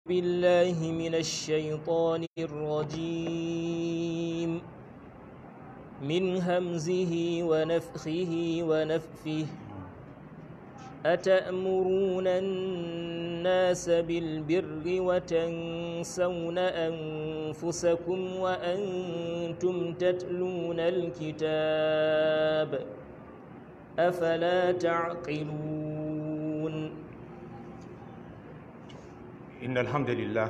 بالله من الشيطان الرجيم من همزه ونفخه ونفثه أتأمرون الناس بالبر وتنسون أنفسكم وأنتم تتلون الكتاب أفلا تعقلون إن الحمد لله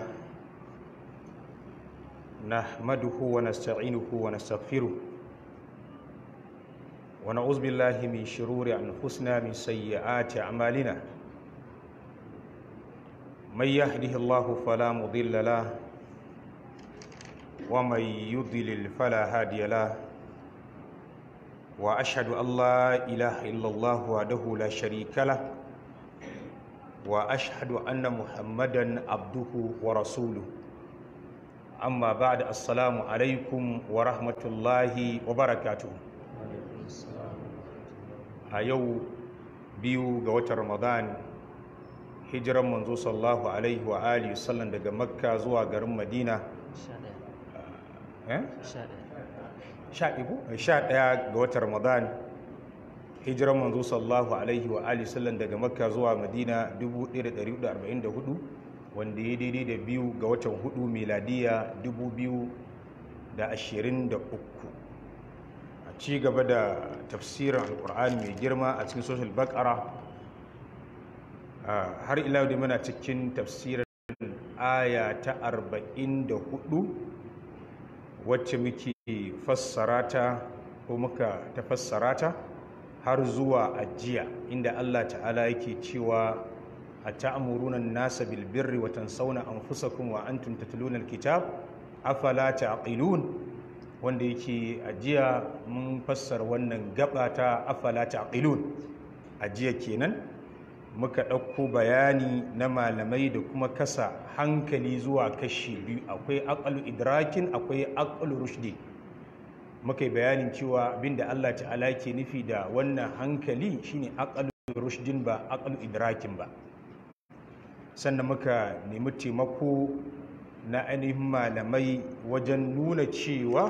نحمده ونستعينه ونستغفره ونعوذ بالله من شرور أنفسنا من سيئات أعمالنا من يهده الله فلا مضل له ومن يضلل فلا هادي له وأشهد أن لا إله إلا الله وحده لا شريك له واشهد ان محمدا عبده ورسوله اما بعد السلام عليكم ورحمه الله وبركاته a yau biyu ga watan ramadan hijiran manzo sallallahu alaihi wa alihi sallam daga makka zuwa garin madina sha ɗaya ga watan ramadan hijiran manzo sallallahu alaihi wa alihi sallam daga makka zuwa madina 1444 wanda ya daidai da biyu ga watan hudu miladiya 2023 a ci gaba da tafsirin alkur'ani mai girma a cikin social bakara har ila da muna cikin tafsirin aya ta 44 wacce muke fassara ta ko muka ta fassara ta har zuwa ajiya inda Allah ta'ala yake cewa a ta'amuruna nasa bil birri wa tansawna anfusakum wa antum tatluna alkitab afala ta'qilun wanda yake ajiya mun fassara wannan gaba ta afala ta'qilun ajiya kenan muka ɗauko bayani na malamai da kuma kasa hankali zuwa kashi biyu akwai aqalu idrakin akwai aqalu rushdi muka yi bayanin cewa abinda Allah ta'ala ke nufi da wannan hankali shine aqalu rushdin ba aqalu idrakin ba sannan muka nemi taimako na ainihin malamai wajen nuna cewa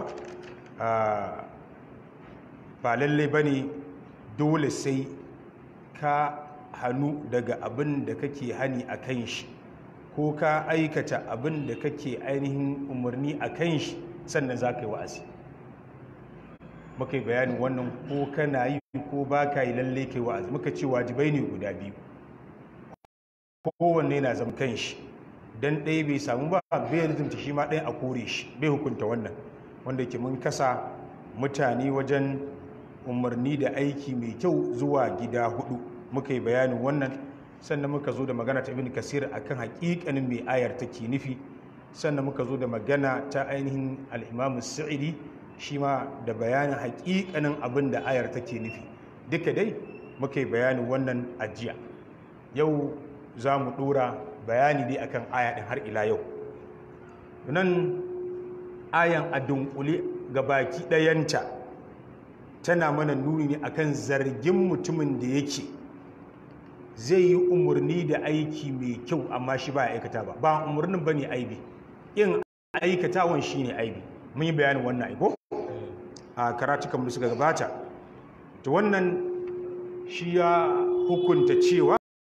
ba lalle bane dole sai ka hannu daga abin da kake hani a kan shi ko ka aikata abin da kake ainihin umarni a kan shi sannan za ka yi wa'azi muka yi bayanin wannan ko kana yi ko ba ka yi lalle kai wa'azi muka ce wajibai ne guda biyu kowanne na zama kan shi don ɗaya bai samu ba bai rizumta shi ma ɗaya a kore shi bai hukunta wannan wanda ke mun kasa mutane wajen umarni da aiki mai kyau zuwa gida hudu muka yi bayanin wannan sannan muka zo da magana ta ibn kasir akan hakikanin mai ayar take nufi sannan muka zo da magana ta ainihin al-imam sa'idi shi ma da bayanin hakikanin abin da ayar take nufi duka dai muka yi bayanin wannan ajiya yau za mu dora bayani dai akan aya din har ila yau nan ayan a dunkule ga baki ɗayanta tana mana nuni ne akan zargin mutumin da yake zai yi umarni da aiki mai kyau amma shi ba ya aikata ba ba umarnin ba ne aibi yin aikatawan shi ne aibi mun yi bayanin wannan aiko a karatukan da suka gabata to wannan shi ya hukunta cewa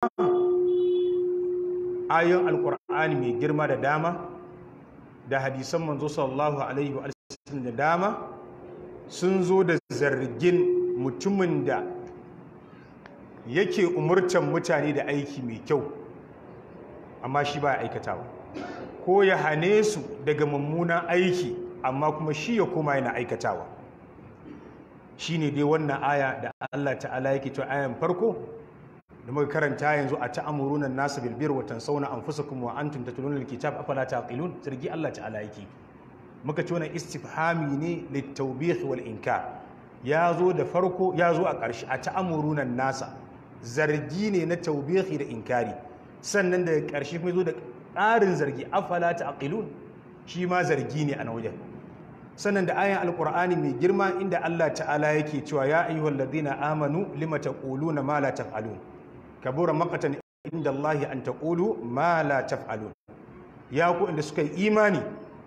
ayon alkur'ani mai girma da dama da hadisan manzo sallallahu alaihi wa sallam da dama sun zo da zargin mutumin da yake umurtan mutane da aiki mai kyau amma shi ba aikatawa ko ya hane su daga mummunan aiki amma kuma shi ya koma yana aikatawa shi ne dai wannan aya da Allah ta'ala yake cewa ayan farko da muka karanta yanzu a ta'amuruna nasu bil birri wa tansawna anfusakum wa antum tatluna alkitab afala taqilun zargi Allah ta'ala yake muka ce wannan istifhami ne litawbih wal inkar ya zo da farko ya zo a ƙarshe a ta'amuruna nasa zargi ne na taubihi da inkari sannan daga ƙarshe kuma zo da ƙarin zargi afala ta'qilun shi ma zargi ne a wajen sannan da ayan alqur'ani mai girma inda Allah ta'ala yake cewa ya ayyuhal ladina amanu lima taquluna ma la taf'alun kabura maqatan inda Allah an taqulu ma la taf'alun ya ku inda suka yi imani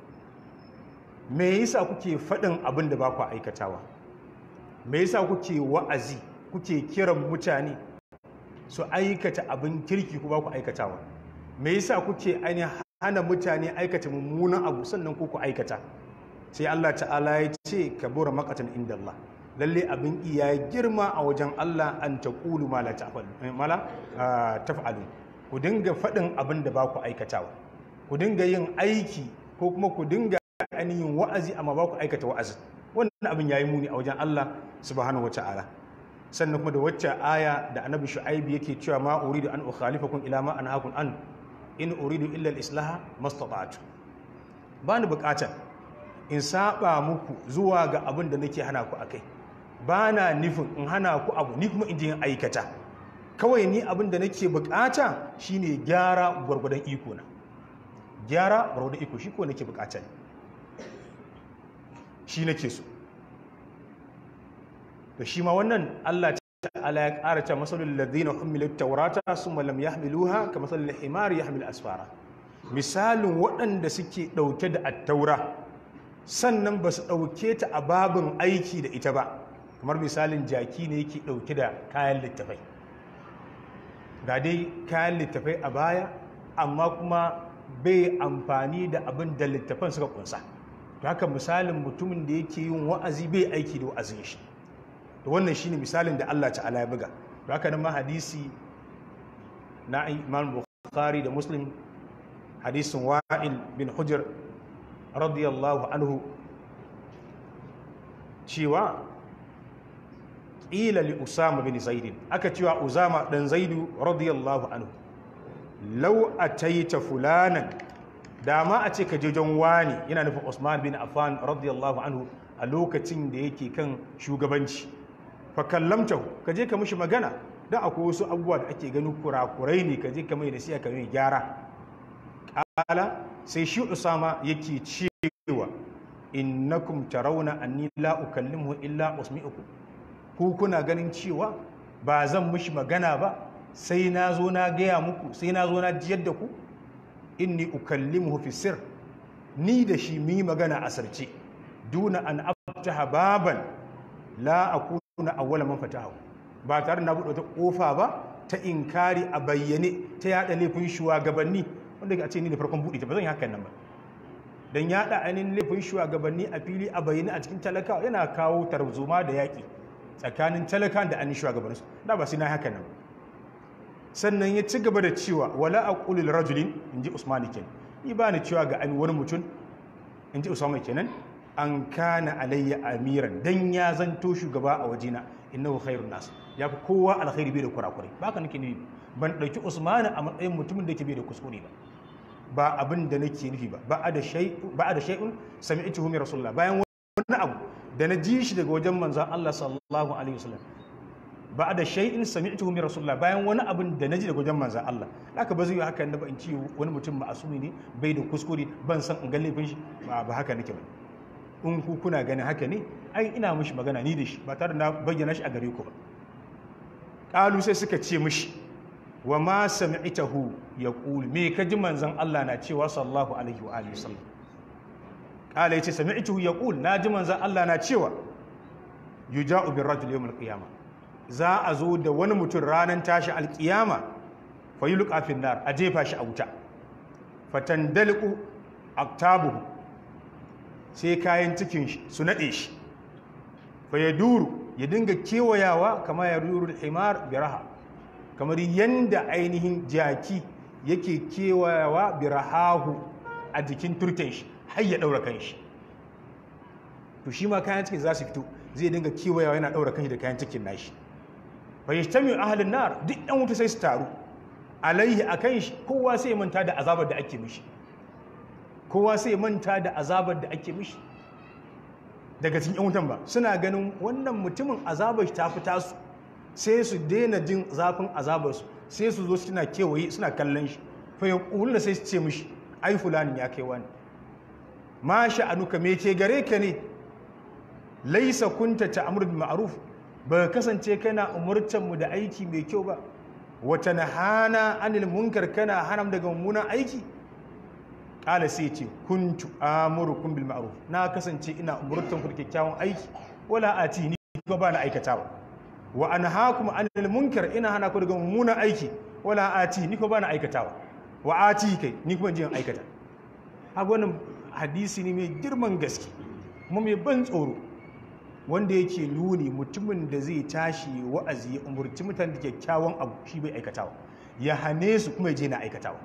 me yasa kuke faɗin abin da ba ku aikatawa me yasa kuke wa'azi kuke kiran mutane su aikata abin kirki ku ba ku aikatawa me yasa kuke ainihin hana mutane aikata mummunan abu sannan ku ku aikata sai Allah ta'ala ya ce kabura maqatan inda Allah lalle abin iya girma a wajen Allah an taqulu ma la taf'alu ku dinga faɗin abin da ba ku aikatawa ku dinga yin aiki ko kuma ku dinga ainihin wa'azi amma ba ku aikata wa'azi wannan abin yayi muni a wajen Allah subhanahu wata'ala sannan kuma da wacce aya da annabi shu'aib yake cewa ma uridu an ukhalifakum ila ma anhaakum an in uridu illa al-islaha mastata'tu ba ni bukatar in saba muku zuwa ga abin da nake hana ku akai ba na nufin in hana ku abu ni kuma in je aikata kawai ni abin da nake bukata shine gyara gwargwadon iko na gyara gwargwadon iko shi ko nake bukata ne shi nake so to shi ma wannan Allah ta'ala ya ƙara ta masalul ladina humilut tawrata summa lam yahmiluha ka masalul himar yahmil asfara misalin waɗanda suke ɗauke da attaura sannan ba su ɗauke ta a babin aiki da ita ba kamar misalin jaki ne yake ɗauke da kayan littafai ga dai kayan littafai a baya amma kuma bai amfani da abin da littafan suka kunsa to haka misalin mutumin da yake yin wa'azi bai aiki da wa'azin shi to wannan shine misalin da Allah ta'ala ya buga to haka nan ma hadisi na Imam Bukhari da Muslim hadisin Wa'il bin Hujr radiyallahu anhu cewa ƙila li Usama bin Zaid aka cewa Usama dan Zaidu radiyallahu anhu law ataita fulanan dama a ce ka je jan wani yana nufin Usman bin Affan radiyallahu anhu a lokacin da yake kan shugabanci fa kallamtahu ka je ka mishi magana dan akwai wasu abubuwa da ake ganin kurakurai ne ka je ka mai nasiha ka mai gyara kala sai shi Usama yake cewa innakum tarawna anni la ukallimuhu illa usmi'ukum ku kuna ganin cewa ba zan mishi magana ba sai na zo na gaya muku sai na zo na jiyar da ku inni ukallimuhu fi sir ni da shi mi magana a sarce duna an aftaha baban la akuna awwala man fatahu ba tare na buɗe ta kofa ba ta inkari a bayyane ta yada laifin shugabanni wanda a ce ni da farkon buɗe ta ba zan yi hakan nan ba dan yada ainihin laifin shugabanni a fili a bayyane a cikin talakawa yana kawo tarzoma da yaƙi tsakanin talakan da ainihin shugabanninsu da ba sai na hakan nan ba sannan ya ci gaba da cewa wala a ƙulil rajulin in ji usmani kenan ni ba ni cewa ga wani mutum in ji usmani kenan an kana alayya amiran dan ya zanto shugaba a wajena innahu khairun nas ya fi kowa alkhairi bai da kurakurai ba ka nake nufi ban ɗauki usmani a matsayin mutumin da ke bai da kuskure ba ba abin da nake nufi ba ba da shay'un ba da shay'un sami'tuhu min rasulullah bayan wani abu da na ji shi daga wajen manzon Allah sallallahu alaihi wasallam ba da shay'in sami'tuhu min rasulullah bayan wani abin da naji daga wajen manzon Allah haka ba zai yi haka na ba in ci wani mutum ma'asumi ne bai da kuskure ban san in ga laifin shi ba ba haka nake ba in ku kuna ganin haka ne ai ina mishi magana ni da shi ba tare da na bayyana shi a gare ku ba qalu sai suka ce mishi wa ma sami'tahu yaqul me ka ji manzon Allah na cewa sallallahu alaihi wa alihi wasallam qala yace sami'tuhu yaqul na ji manzon Allah na cewa yuja'u bir rajul yawm al-qiyamah za a zo da wani mutum ranar tashi alkiyama fa yi lukafin nar a jefa shi a wuta fatan daliku aktabuhu sai kayan cikin shi su naɗe shi fa ya duru ya dinga kewayawa kama ya duru da himar biraha kamar yanda ainihin jaki yake kewayawa birahahu a jikin turken shi har ya ɗaura kan shi to shi ma kayan cikin za su fito zai dinga kewayawa yana ɗaura kan shi da kayan cikin nashi bai yastami ahlin nar duk ɗan wuta sai su taru alaihi akan shi kowa sai ya manta da azabar da ake mishi kowa sai ya manta da azabar da ake mishi daga cikin yan wutan ba suna ganin wannan mutumin azabar shi ta fi tasu sai su daina jin zafin azabar su sai su zo suna kewaye suna kallon shi fa ya da sai su ce mishi ai fulani ya kai wani ma sha'anuka me ke gare ka ne laisa kunta ta'muru bil ma'ruf ba kasance kana umurtanmu da aiki mai kyau ba wata na hana anil munkar kana hanam daga mummunan aiki ƙala sai ce kuntu amurukum bil ma'ruf na kasance ina umurtan ku da kyakkyawan aiki wala ati ni ko ba na aikatawa wa anhaakum anil munkar ina hana ku daga mummunan aiki wala ati ni ko ba na aikatawa wa ati kai ni kuma jin aikata haka wannan hadisi ne mai girman gaske kuma mai ban tsoro wanda yake nuni mutumin da zai tashi wa'azi ya umurci mutane da kyakkyawan abu shi bai aikatawa ya hane su kuma ya je na aikatawa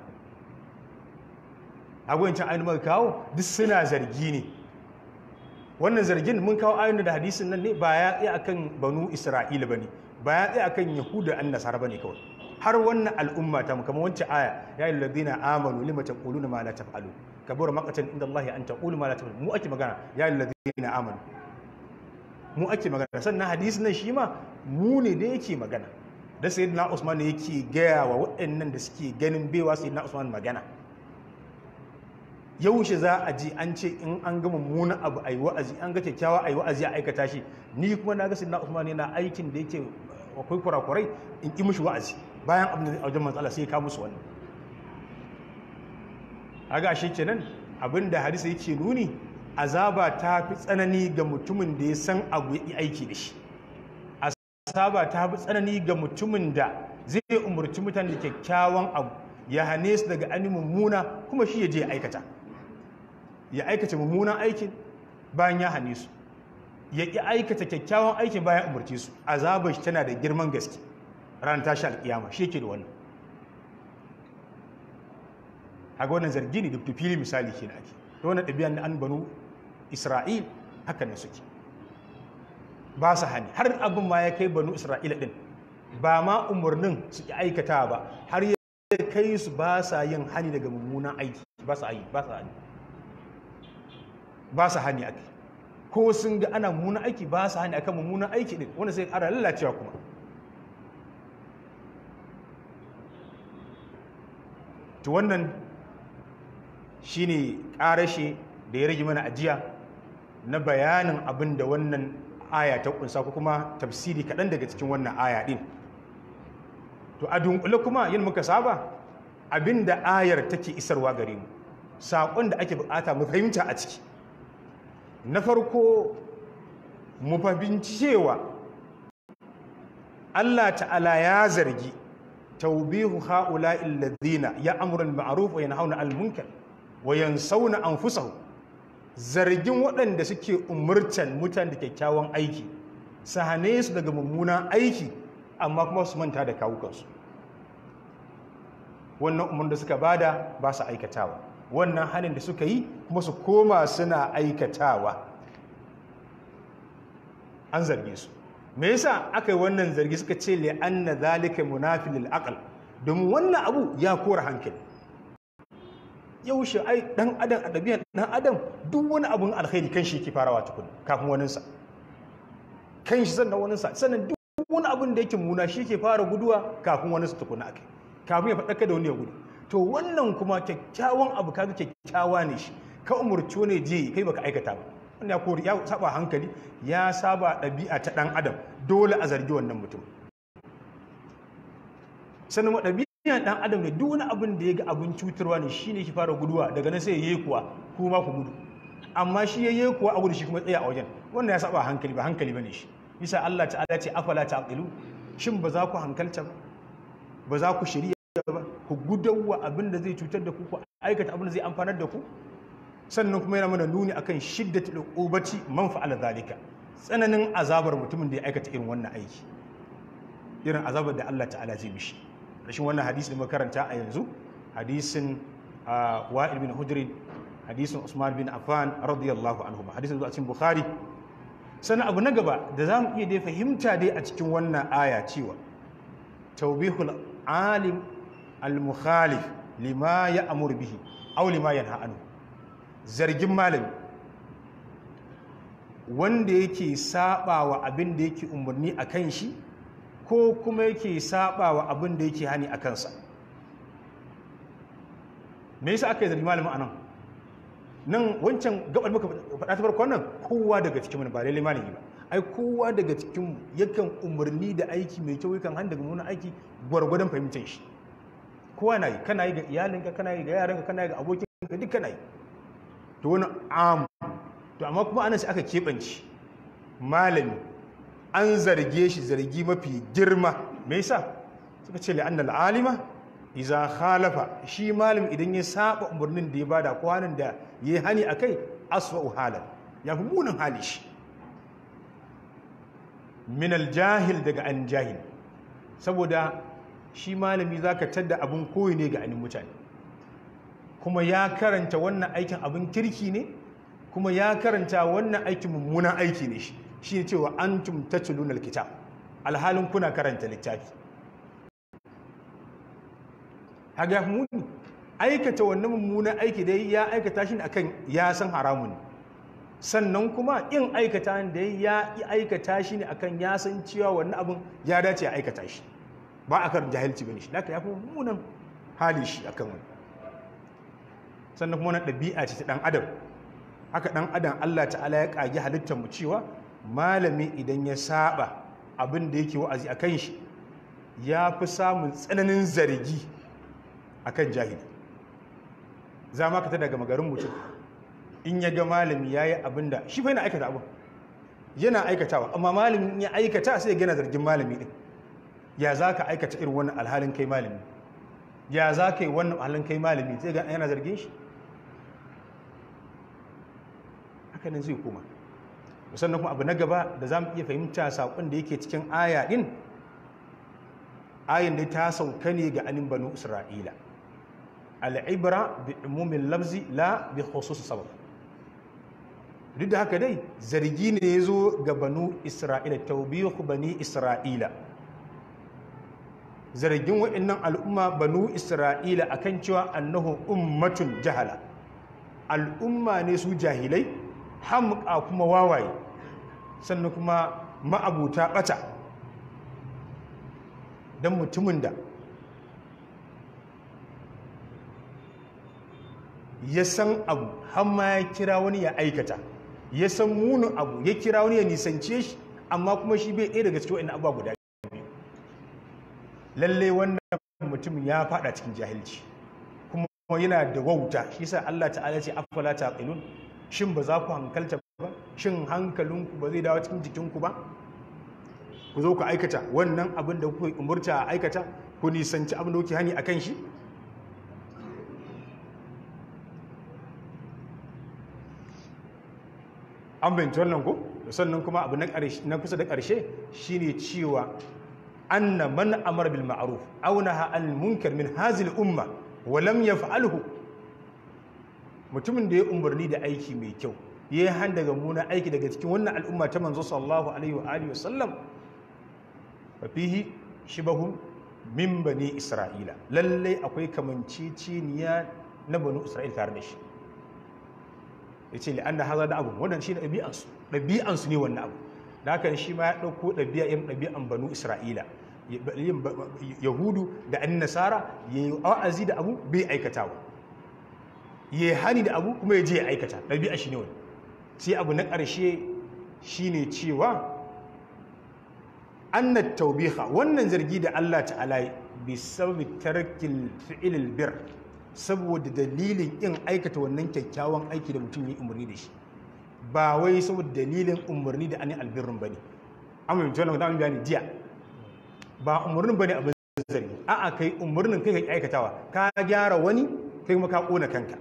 agwancin ainihin muka kawo duk suna zargi ne wannan zargin mun kawo ainihin da hadisin nan ne ba ya tsaye akan banu isra'ila ba ne ba ya tsaye akan yahuda an nasara ba ne kawai har wannan al'umma ta mu kamar wancan aya ya yi ladina amanu lima taquluna ma la taf'alu kabura maqatan inda Allah an taqulu ma la taf'alu mu ake magana ya yi ladina amanu mu ake magana sannan hadisin nan shi ma mu ne da yake magana da sayyidina Usman ne yake gaya wa waɗannan da suke ganin baiwa sayyidina Usman magana yaushe za a ji an ce in an gama mummunan abu a yi wa'azi an ga kyakkyawa a yi wa'azi a aikata shi ni kuma na ga sayyidina Usman yana aikin da yake akwai kurakurai in ƙi mushi wa'azi bayan abin da wajen matsala sai ka musu wannan aga shi kenan abin da hadisi yake nuni azaba ta fi tsanani ga mutumin da ya san abu ya aiki da shi azaba ta fi tsanani ga mutumin da zai umarci mutane da kyakkyawan abu ya hane su daga ani mummuna kuma shi ya je aikata ya aikata mummunan aikin bayan ya hane su ya ƙi aikata kyakkyawan aikin bayan umarci su azabar shi tana da girman gaske ranar tashi alƙiyama shi yake da wannan haka wannan zargi ne da fili misali ke da ake da wannan ɗabi'an na an banu isra'il haka ne suke ba su hani har abin ma ya kai banu isra'ila ɗin ba ma umarnin su ƙi aikata ba har ya kai su ba sa yin hani daga mummunan aiki ba sa yi ba sa hani ba sa hani ake ko sun ga ana mummunan aiki ba sa hani akan mummunan aiki ɗin wanda sai ƙara lalacewa kuma to wannan shine ƙarashe da ya rage mana ajiya na bayanin abin da wannan aya ta kunsa ko kuma tafsiri kaɗan daga cikin wannan aya ɗin to a dunkule kuma yin muka saba abin da ayar take isarwa gare mu saƙon da ake bukata mu fahimta a ciki na farko mu fahimci cewa Allah ta'ala ya zargi taubihu ha'ula'i alladhina ya'muru al-ma'ruf wa yanhauna 'anil munkar wa yansawna anfusahum zargin waɗanda suke umurtan mutane da kyakkyawan aiki su hane su daga mummunan aiki amma kuma su manta da kawukansu wannan umar da suka bada ba su aikatawa wannan hannun da suka yi kuma su koma suna aikatawa an zarge su me yasa aka yi wannan zargi suka ce li anna zalika munafilil aql domin wannan abu ya kora hankali yaushe ai dan adam a ɗabi'ar dan adam duk wani abun alkhairi kan shi yake farawa tukun kafin waninsa kan shi sannan waninsa sannan duk wani abun da yake muna shi yake fara guduwa kafin waninsa tukuna akai kafin ya faɗaka da wani ya gudu to wannan kuma kyakkyawan abu kaga kyakkyawa ne shi ka umurci ne je kai baka aikata ba wanda ya kori ya saba hankali ya saba ɗabi'a ta ɗan adam dole a zargi wannan mutum sannan ɗabi'a ɗan adam ne duk wani abin da ya ga abin cutarwa ne shi ne shi fara guduwa daga nan sai ya yi kuwa kuma ku gudu amma shi ya yi kuwa a gudu shi kuma tsaya a wajen wannan ya saba hankali ba hankali ba ne shi bisa Allah ta'ala ce afala ta'qilu shin ba za ku hankalta ba ba za ku shirya ba ku gudawa abin da zai cutar da ku ku aikata abin da zai amfanar da ku sannan kuma yana mana nuni akan shiddatul uqubati man fa'ala zalika tsananin azabar mutumin da ya aikata irin wannan aiki irin azabar da Allah ta'ala zai mishi rashin wannan hadisi da muka karanta a yanzu hadisin wa'il bin hudrin hadisin usman bin affan radiyallahu anhu hadisin zuwa cikin bukhari sannan abu na gaba da zamu iya dai fahimta dai a cikin wannan aya cewa tawbihul alim al-mukhalif lima ya'mur bihi aw lima yanha anhu zargin malami wanda yake saba wa abin da yake umarni a kan shi ko kuma yake saba wa abin da yake hani a kansa me yasa aka yi zargi malamin anan nan wancan gabar muka faɗa ta farkon nan kowa daga cikin ba lalle malami ba ai kowa daga cikin yakan umarni da aiki mai kyau yakan handa daga munan aiki gwargwadon fahimtar shi kowa na yi kana yi ga iyalinka kana yi ga yaranka kana yi ga abokin ka duka na yi to wani am to amma kuma ana sai aka keɓance malami an zarge shi zargi mafi girma me yasa suka ce la'annal alima iza khalafa shi malam idan ya saba umarnin da ya bada ko hanin da ya hani akai aswa'u halan ya fi munin hali shi min aljahil daga an jahil saboda shi malami zaka tadda abun koyi ne ga anin mutane kuma ya karanta wannan aikin abin kirki ne kuma ya karanta wannan aikin mummunan aiki ne shi shi ne cewa antum tatluna alkitab alhalin kuna karanta littafi haga ya muni aikata wannan mummunan aiki dai ya aikata shi akan ya san haramun sannan kuma in aikata da ya aikata shi ne akan ya san cewa wannan abin ya dace ya aikata shi ba a kan jahilci bane shi haka ya fi mummunan hali shi akan wani sannan kuma wannan ɗabi'a ce ta ɗan adam haka ɗan adam Allah ta'ala ya ƙage halittar mu cewa malami idan ya saba abin da yake wa'azi a kan shi ya fi samun tsananin zargi a kan jahili za ma ka ta daga magarin mutum in ya ga malami ya yi abin da shi fa yana aikata abin yana aikatawa amma malamin ya aikata sai ya gina zargin malami ɗin ya za ka aikata irin wannan alhalin kai malami ya za ka yi wannan alhalin kai malami zai ga yana zargin shi haka nan zai koma sannan kuma abu na gaba da za mu iya fahimta saƙon da yake cikin aya ɗin ayin da ta sauka ne ga anin banu isra'ila al'ibra bi umumin lafzi la bi khusus sabab duk da haka dai zargi ne ya zo ga banu isra'ila taubihu bani isra'ila zargin waɗannan al'umma banu isra'ila akan cewa annahu ummatun jahala al'umma ne su jahilai hamka kuma wawaye sannan kuma ma'abuta ɓata don mutumin da ya san abu hamma ya kira wani ya aikata ya san munin abu ya kira wani ya nisance shi amma kuma shi bai ɗaya daga cikin wa'in abuwa guda biyu lalle wannan mutum ya fada cikin jahilci kuma yana da wauta shi sa Allah ta'ala ce afala taqilun shin ba za ku hankalta ba shin hankalinku ba zai dawo cikin jikinku ba ku zo ku aikata wannan abin da kuka umurta a aikata ku nisanci abin da kuke hani akan shi an bayanci wannan ko sannan kuma abu na kusa da ƙarshe shine cewa anna man amara bil ma'ruf aw naha anil munkar min hazil umma wa lam yaf'alhu mutumin da ya umarni da aiki mai kyau ya yi han daga muna aiki daga cikin wannan al'umma ta manzo sallallahu alaihi wa alihi wasallam fa fihi shibahun min bani isra'ila lallai akwai kamanceceniya na bani isra'ila tare da shi yace li anna hadha da abu wannan shine ɗabi'ansu ɗabi'ansu ne wannan abu da haka shi ma ya ɗauko ɗabi'a irin ɗabi'an banu isra'ila yahudu da an nasara ya yi wa'azi da abu bai aikatawa ya yi hani da abu kuma ya je ya aikata ɗabi'a shi ne wani sai abu na ƙarshe shi ne cewa annat taubiha wannan zargi da Allah ta'ala bi sababi tarkil fi'ilil bir saboda dalilin in aikata wannan kyakkyawan aiki da mutum ya umarni da shi ba wai saboda dalilin umarni da ani albirrin bane amma mutum wannan da bayani jiya ba umarnin bane abin zargi a'a kai umarnin kai ka aikatawa ka gyara wani kai kuma ka kona kanka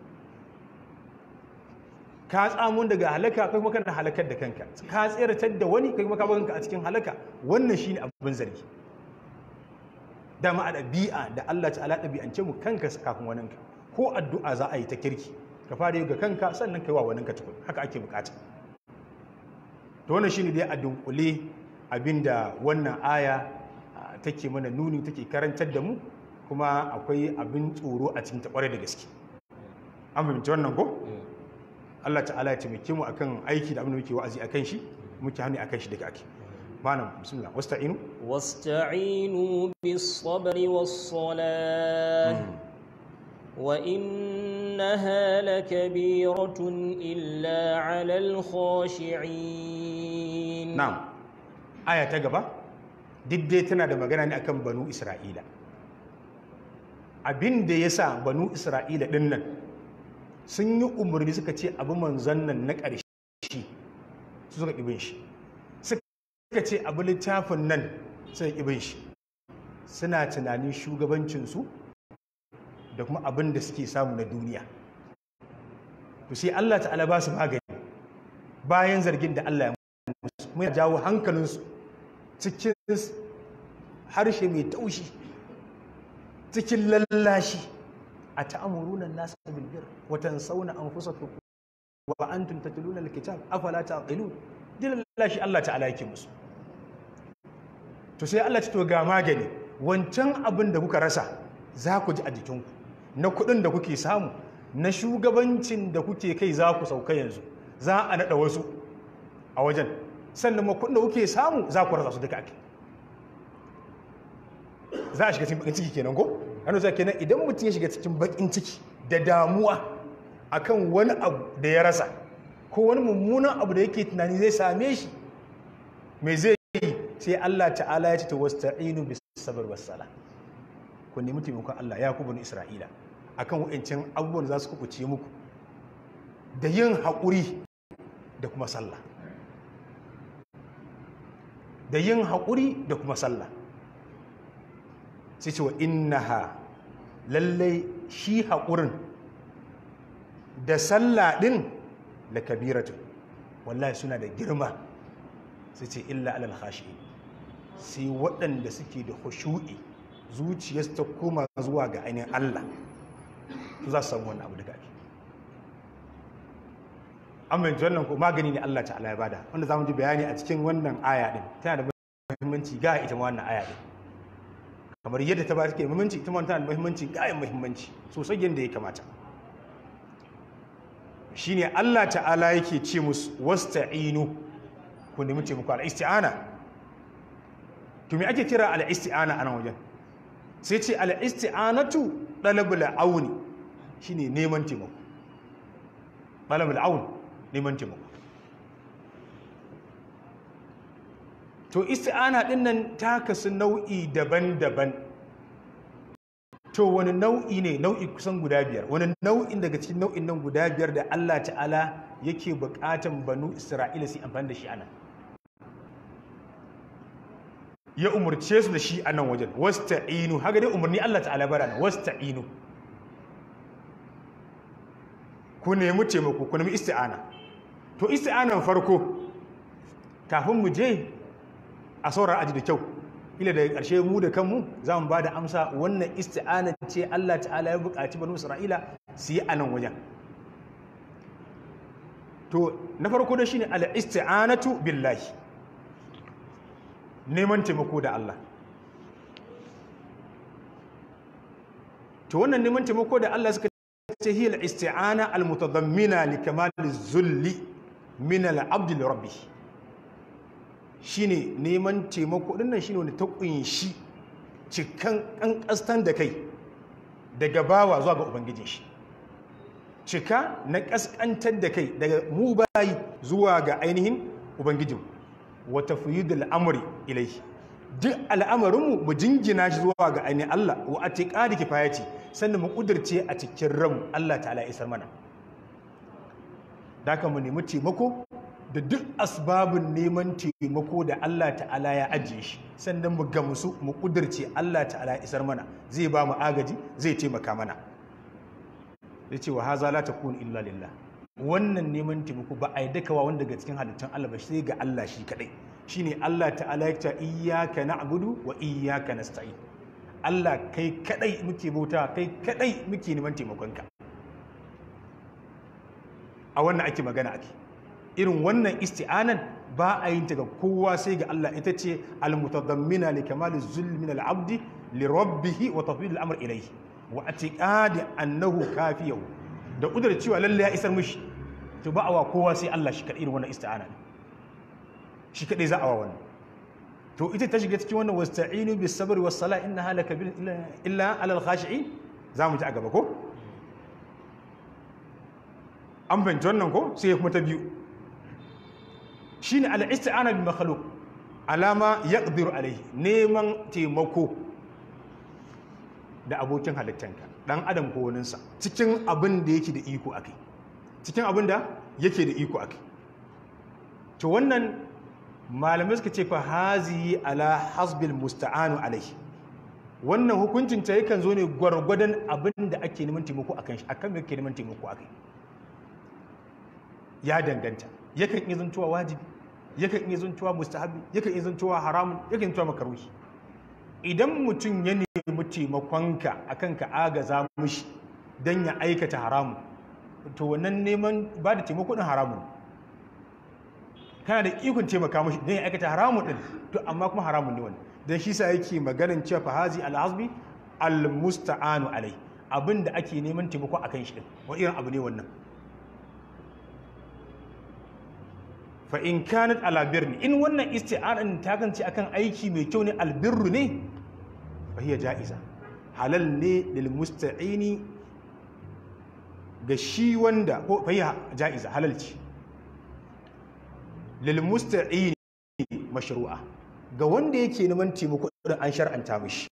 ka tsamun daga halaka kai kuma kana halakar da kanka ka tseratar da wani kai kuma ka kanka a cikin halaka wannan shine abin zargi dama a ɗabi'a da Allah ta'ala ɗabi'ance mu kanka kafin waninka ko addu'a za a yi ta kirki ka fara yi ga kanka sannan kai wa waninka tukun haka ake bukata to wannan shine dai a dunkule abinda wannan aya take mana nuni take karantar da mu kuma akwai abin tsoro a cikin ta kware da gaske an fahimci wannan ko Allah ta'ala ya taimake mu akan aiki da abin da muke wa'azi akan shi muke hannu akan shi daga ake malam bismillah wasta'inu wasta'inu bis sabri was salah wa innaha lakabiratun illa 'alal khashi'in na'am aya ta gaba diddai tana da magana ne akan banu isra'ila abin da yasa banu isra'ila din nan sun yi umarni suka ce abu manzon nan na ƙarshe su suka ƙibin shi suka ce abu littafin nan suka ƙibin shi suna tunanin shugabancinsu da kuma abin da suke samu na duniya to sai Allah ta'ala ba su magani bayan zargin da Allah ya musu kuma ya jawo hankalinsu cikin harshe mai taushi cikin lallashi a ta'amuruna nasu bilbir wa tansawna anfusakum wa antum tatluna alkitab afala taqilun din lallashi Allah ta'ala yake musu to sai Allah ya to ga magani wancan abin da kuka rasa za ku ji a jikinku na kuɗin da kuke samu na shugabancin da kuke kai za ku sauka yanzu za a naɗa wasu a wajen sannan ma kuɗin da kuke samu za ku rasa su duka ake za a shiga cikin bakin ciki kenan ko hannu za kenan idan mutum ya shiga cikin bakin ciki da damuwa akan wani abu da ya rasa ko wani mummunan abu da yake tunani zai same shi mai zai yi sai Allah ta'ala ya ce ta wasta'inu bis sabr was sala ku nemi taimakon Allah ya kubun Isra'ila akan wa'ancin abubuwan za su kubuce muku da yin haƙuri da kuma sallah da yin haƙuri da kuma sallah sai ce wa innaha lallai shi haƙurin da sallah ɗin da kabiratu wallahi suna da girma sai ce illa alal khashi sai waɗanda suke da khushu'i zuciyarsu ta koma zuwa ga ainihin Allah su za su samu wannan abu daga ake amma yanzu wannan ko magani ne Allah ta'ala ya bada wanda za mu ji bayani a cikin wannan aya din tana da muhimmanci ga ita ma wannan aya din kamar yadda ta ba take muhimmanci ita ma tana da muhimmanci ga yin muhimmanci sosai yadda ya kamata shine Allah ta'ala yake ce musu wasta'inu ku nemi taimako al-isti'ana to me ake kira al-isti'ana a nan wajen sai ce al-isti'anatu talabul auni shine neman taimako talabul aun neman taimako to isti'ana din nan ta kasu nau'i daban-daban to wani nau'i ne nau'i kusan guda biyar wani nau'in daga cikin nau'in nan guda biyar da Allah ta'ala yake bukatan banu Isra'ila su amfani da shi anan ya umurce su da shi a nan wajen wasta'inu haka dai umarni Allah ta'ala bara nan wasta'inu ku nemi taimako ku nemi isti'ana to isti'anan farko kafin mu je a saurar aji da kyau ila daga ƙarshe mu da kanmu za mu ba da amsa wannan isti'ana ce Allah ta'ala ya buƙaci banu Isra'ila su yi a nan wajen to na farko da shine al-isti'anatu billahi neman taimako da Allah to wannan neman taimako da Allah suka ce hiya al-isti'ana al-mutadammina li kamal az-zulli min al-abd li rabbih shine neman taimako dinnan shine wanda ta kunshi cikan kankastan da kai daga bawa zuwa ga ubangijin shi cika na kaskantar da kai daga mu bayi zuwa ga ainihin ubangijin wa tafyidul amri ilayhi duk al'amarinmu mu jingina shi zuwa ga ainihin Allah wa atiqadi kifayati sannan mu kudirce a cikin ranmu Allah ta'ala ya isar mana daka mu nemi taimako da duk asbabun neman taimako da Allah ta'ala ya ajiye shi sannan mu gamsu mu kudirce Allah ta'ala ya isar mana zai ba mu agaji zai taimaka mana zai ce wa haza la takun illa lillah wannan neman taimako ba a yi dakawa wanda daga cikin halittun Allah ba sai ga Allah shi kadai shine Allah ta'ala ya ce iyyaka na'budu wa iyyaka nasta'in Allah kai kadai muke bauta kai kadai muke neman taimakonka a wannan ake magana ake irin wannan isti'anan ba a yin ta ga kowa sai ga Allah ita ce al-mutadammina li kamali zulmi min al-abdi li rabbih wa tafwid al-amr ilayhi wa atiqadi annahu kafiyahu da kudar cewa lalle ya isar mishi to ba a wa kowa sai Allah shi kadai irin wannan isti'ana shi kadai za a wa wannan to ita ta shiga cikin wannan wasta'inu bis sabri was sala innaha lakabir illa alal khashi'in zamu ji a gaba ko an fahimci wannan ko sai kuma ta biyu shine al-isti'ana bil makhluq alama yaqdiru alayhi neman taimako da abokin halittanka dan adam ko waninsa cikin abin da yake da iko akai cikin abin da yake da iko akai to wannan malamai suka ce fa hazi ala hasbil musta'anu alaihi wannan hukuncin ta yakan zo ne gwargwadon abin da ake neman taimako akan shi akan me ake neman taimako akai ya danganta yakan iya zantowa wajibi yakan iya zantowa mustahabi yakan iya zantowa haramun yakan iya zantowa makaruhi idan mutum ya nemi taimakonka akan ka agaza mushi don ya aikata haramun to wannan neman ba da taimako din haramun kana da ikon taimaka mushi don ya aikata haramun din to amma kuma haramun ne wannan don shi sa yake maganin cewa fahazi al'azbi al-musta'anu alai abin da ake neman taimako akan shi din wani irin abu ne wannan fa in kanat ala birni in wannan isti'anan ta kance akan aiki mai kyau ne albirru ne fa hiya ja'iza halal ne lil musta'ini ga shi wanda ko fa hiya ja'iza halal ce lil musta'ini mashru'a ga wanda yake neman taimako irin an shar'anta mishi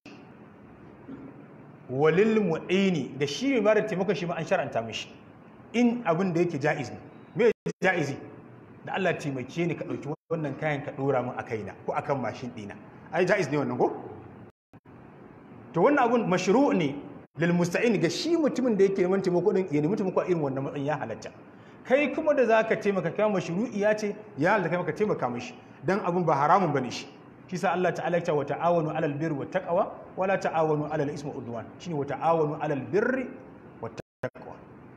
walil mu'ini ga shi mai bada taimako shi ma an shar'anta mishi in abin da yake ja'iz ne me ja'izi da Allah taimake ni ka ɗauki wannan kayan ka ɗora min a kaina ko akan mashin ɗina ai ja'iz ne wannan ko to wannan abun mashru' ne lil musta'in ga shi mutumin da yake neman taimako din ya nemi taimako a irin wannan matsayin ya halatta kai kuma da zaka taimaka kai mashru'i ya ce ya halatta kai maka taimaka mishi dan abun ba haramun bane shi shi sa Allah ta'ala ya ce wa ta'awanu 'alal birri wat taqwa wa la ta'awanu 'alal ismi wal udwan shine wa ta'awanu 'alal birri wat taqwa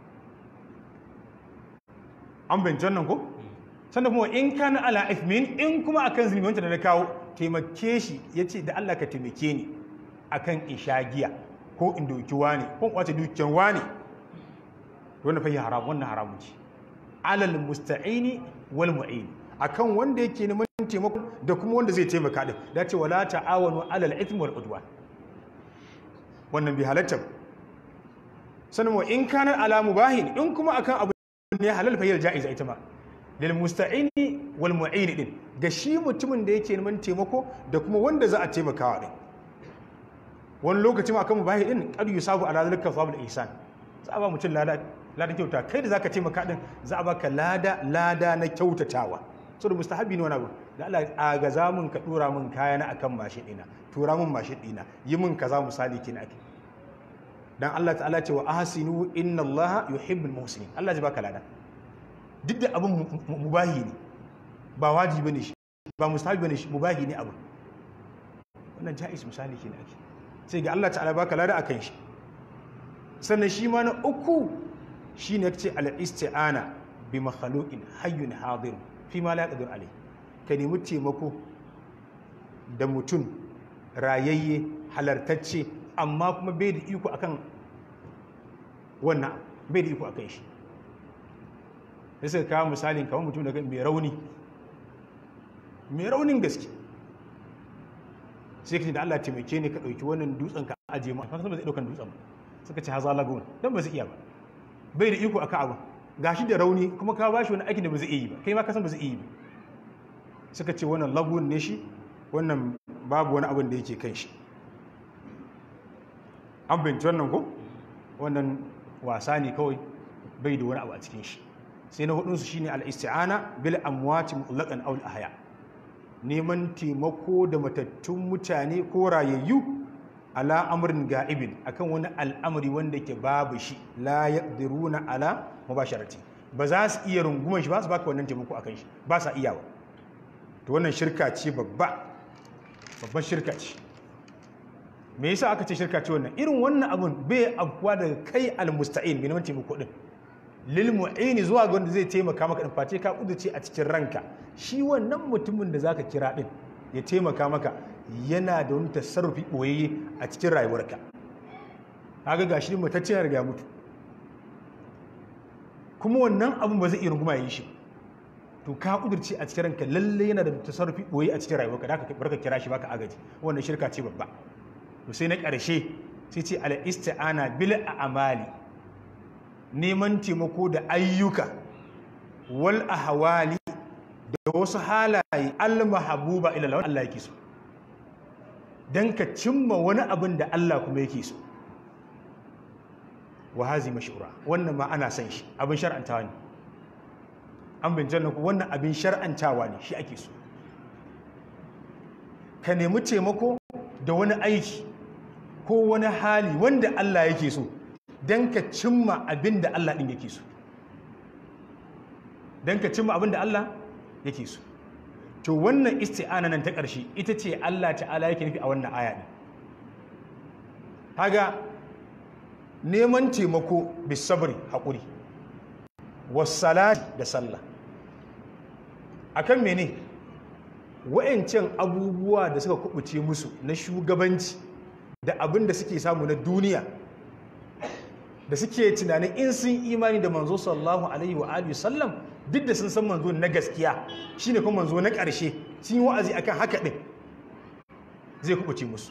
an bin jannan ko sannan kuma in kana ala ifmin in kuma akan zulmi wanda da na kawo taimake shi yace da Allah ka taimake ni akan ishagiya ko in doki wani ko kwace dukiyar wani to wannan fa yi haram wannan haramun ce alal musta'ini wal mu'in akan wanda yake neman taimako da kuma wanda zai taimaka din da ce wala ta'awanu alal ithmi wal udwan wannan bi halatta sannan wa in kana ala mubahin in kuma akan abu ne halal fa yi ja'iza ita ma lil musta'ini wal mu'in din ga shi mutumin da yake neman taimako da kuma wanda za a taimakawa din wani lokaci ma kan mubahi din qad yusabu ala zalika thawabul ihsan za a ba mutum lada lada kyauta kai da zaka taimaka din za a baka lada lada na kyautatawa so da mustahabi ne wani abu da Allah a ga zamun ka dora min kaya na akan mashin dina tura min mashin dina yi min kaza misali kina ake dan Allah ta'ala ce wa ahsinu inna Allah yuhibbul muhsinin Allah ji baka lada duk da abin mubahi ne ba wajibi ne shi ba mustahabi bane shi mubahi ne abu wannan jaiz misali kina ake sai ga Allah ta'ala baka lada akan shi sannan shi ma na uku shine yace al-isti'ana bi makhluqin hayyun hadir fi ma la yaqdir alai ka nemi taimako da mutum rayayye halartacce amma kuma bai da iko akan wannan bai da iko akan shi sai suka kawo misalin kamar mutum daga mai rauni mai raunin gaske sai ka ce da Allah taimake ni ka ɗauki wannan dutsen ka aje ma kan ba zai ɗaukan dutsen suka ce haza lagun dan ba su iya ba bai da iko aka abu gashi da rauni kuma ka bashi wani aikin da ba zai iya yi ba kai ma ka san ba zai iya yi ba suka ce wannan lagun ne shi wannan babu wani abin da yake kan shi an binci wannan ko wannan wasa ne kawai bai da wani abu a cikin shi sai na hudunsu shine al-isti'ana bil amwati mutlaqan aw al-ahya neman taimako da matattun mutane ko rayayyu ala amrin ga'ibin akan wani al'amari wanda ke babu shi la yaqdiruna ala mubasharati ba za su iya runguman shi ba su baka wannan taimako akan shi ba sa iyawa to wannan shirka ce babba babban shirka ce me yasa aka ce shirka ce wannan irin wannan abun bai afkuwa daga kai almusta'in bi neman taimako din lil mu'ini zuwa ga wanda zai taimaka maka din face ka kuduce a cikin ranka shi wannan mutumin da zaka kira din ya taimaka maka yana da wani tasarrufi boyayye a cikin rayuwarka kaga gashi mutacce ya riga mutu kuma wannan abun ba zai iya runguma yi shi to ka kudurce a cikin ranka lalle yana da tasarrufi boye a cikin rayuwarka da ka barka kira shi baka agaji wannan shirka ce babba to sai na ƙarshe sai ce al isti'ana bil a'mali neman taimako da ayyuka wal ahwali da wasu halaye al mahabuba ila Allah Allah yake so dan ka cimma wani abin da Allah kuma yake so wa hazi mashura wannan ma ana san shi abin shar'antawa ne an bincin ku wannan abin shar'antawa ne shi ake so ka nemi taimako da wani aiki ko wani hali wanda Allah yake so don ka cimma abin da Allah ɗin yake so don ka cimma abin da Allah yake so to wannan isti'ana nan ta ƙarshe ita ce Allah ta'ala yake nufi a wannan aya ne haga neman taimako bisabri haƙuri wasalati da sallah akan mene wa'ancan abubuwa da suka kubuce musu na shugabanci da abin da suke samu na duniya da suke tunanin in sun imani da manzo sallallahu alaihi wa alihi sallam duk da sun san manzo na gaskiya shine kuma manzo na ƙarshe sun yi wa'azi akan haka din zai kubuce musu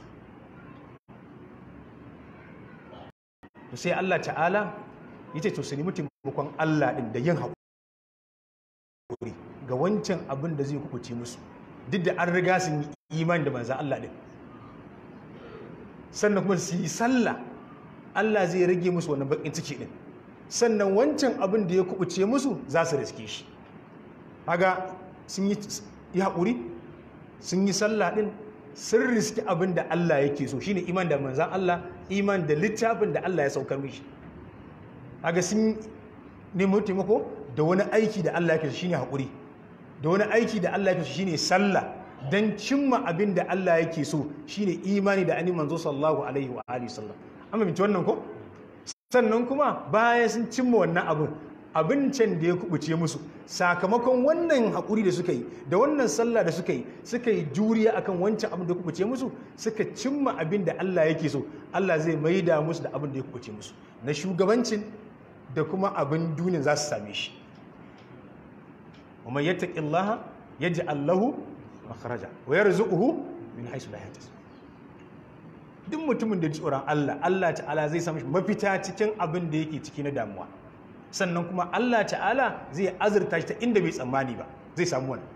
to sai Allah ta'ala yace to su nemi taimakon Allah din da yin haƙuri ga wancan abin da zai kubuce musu duk da an riga sun yi imani da manzo Allah din sannan kuma su yi sallah Allah zai rage musu wannan bakin ciki din sannan wancan abin da ya kubuce musu za su riske shi haga sun yi haƙuri sun yi sallah din sun riski abin da Allah yake so shine iman da manzan Allah iman da littafin da Allah ya saukar mishi haga sun nemo taimako da wani aiki da Allah yake so shine haƙuri da wani aiki da Allah yake so shine sallah dan cimma abin da Allah yake so shine imani da ani manzo sallallahu alaihi wa alihi sallam amma binci wannan ko sannan kuma bayan sun cimma wannan abin abincin da ya kubuce musu sakamakon wannan haƙuri da suka yi da wannan sallah da suka yi suka yi juriya akan wancan abin da ya kubuce musu suka cimma abin da Allah yake so Allah zai maida musu da abin da ya kubuce musu na shugabancin da kuma abin duniya za su same shi wa man yattaqillaha yaj'al lahu makhraja wa yarzuquhu min haythu la yahtasib duk mutumin da ji tsoron Allah Allah ta'ala zai samu mafita cikin abin da yake ciki na damuwa sannan kuma Allah ta'ala zai azurta shi ta inda bai tsammani ba zai samu wannan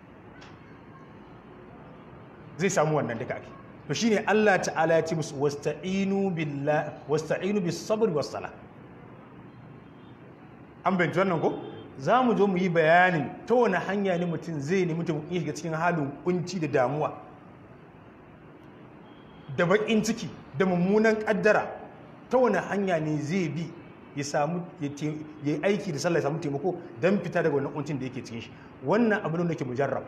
zai samu wannan duka ake to shine Allah ta'ala ya ce musu wasta'inu billahi wasta'inu bis sabri was sala an bayyana wannan ko za mu zo mu yi bayanin ta wani hanya ne mutum zai nemi mutum ya shiga cikin halin kunci da damuwa da bakin ciki da mummunan kaddara ta wani hanya ne zai bi ya samu ya yi aiki da sallah ya samu taimako don fita daga wannan kuncin da yake cikin shi wannan abin da ke mujarrab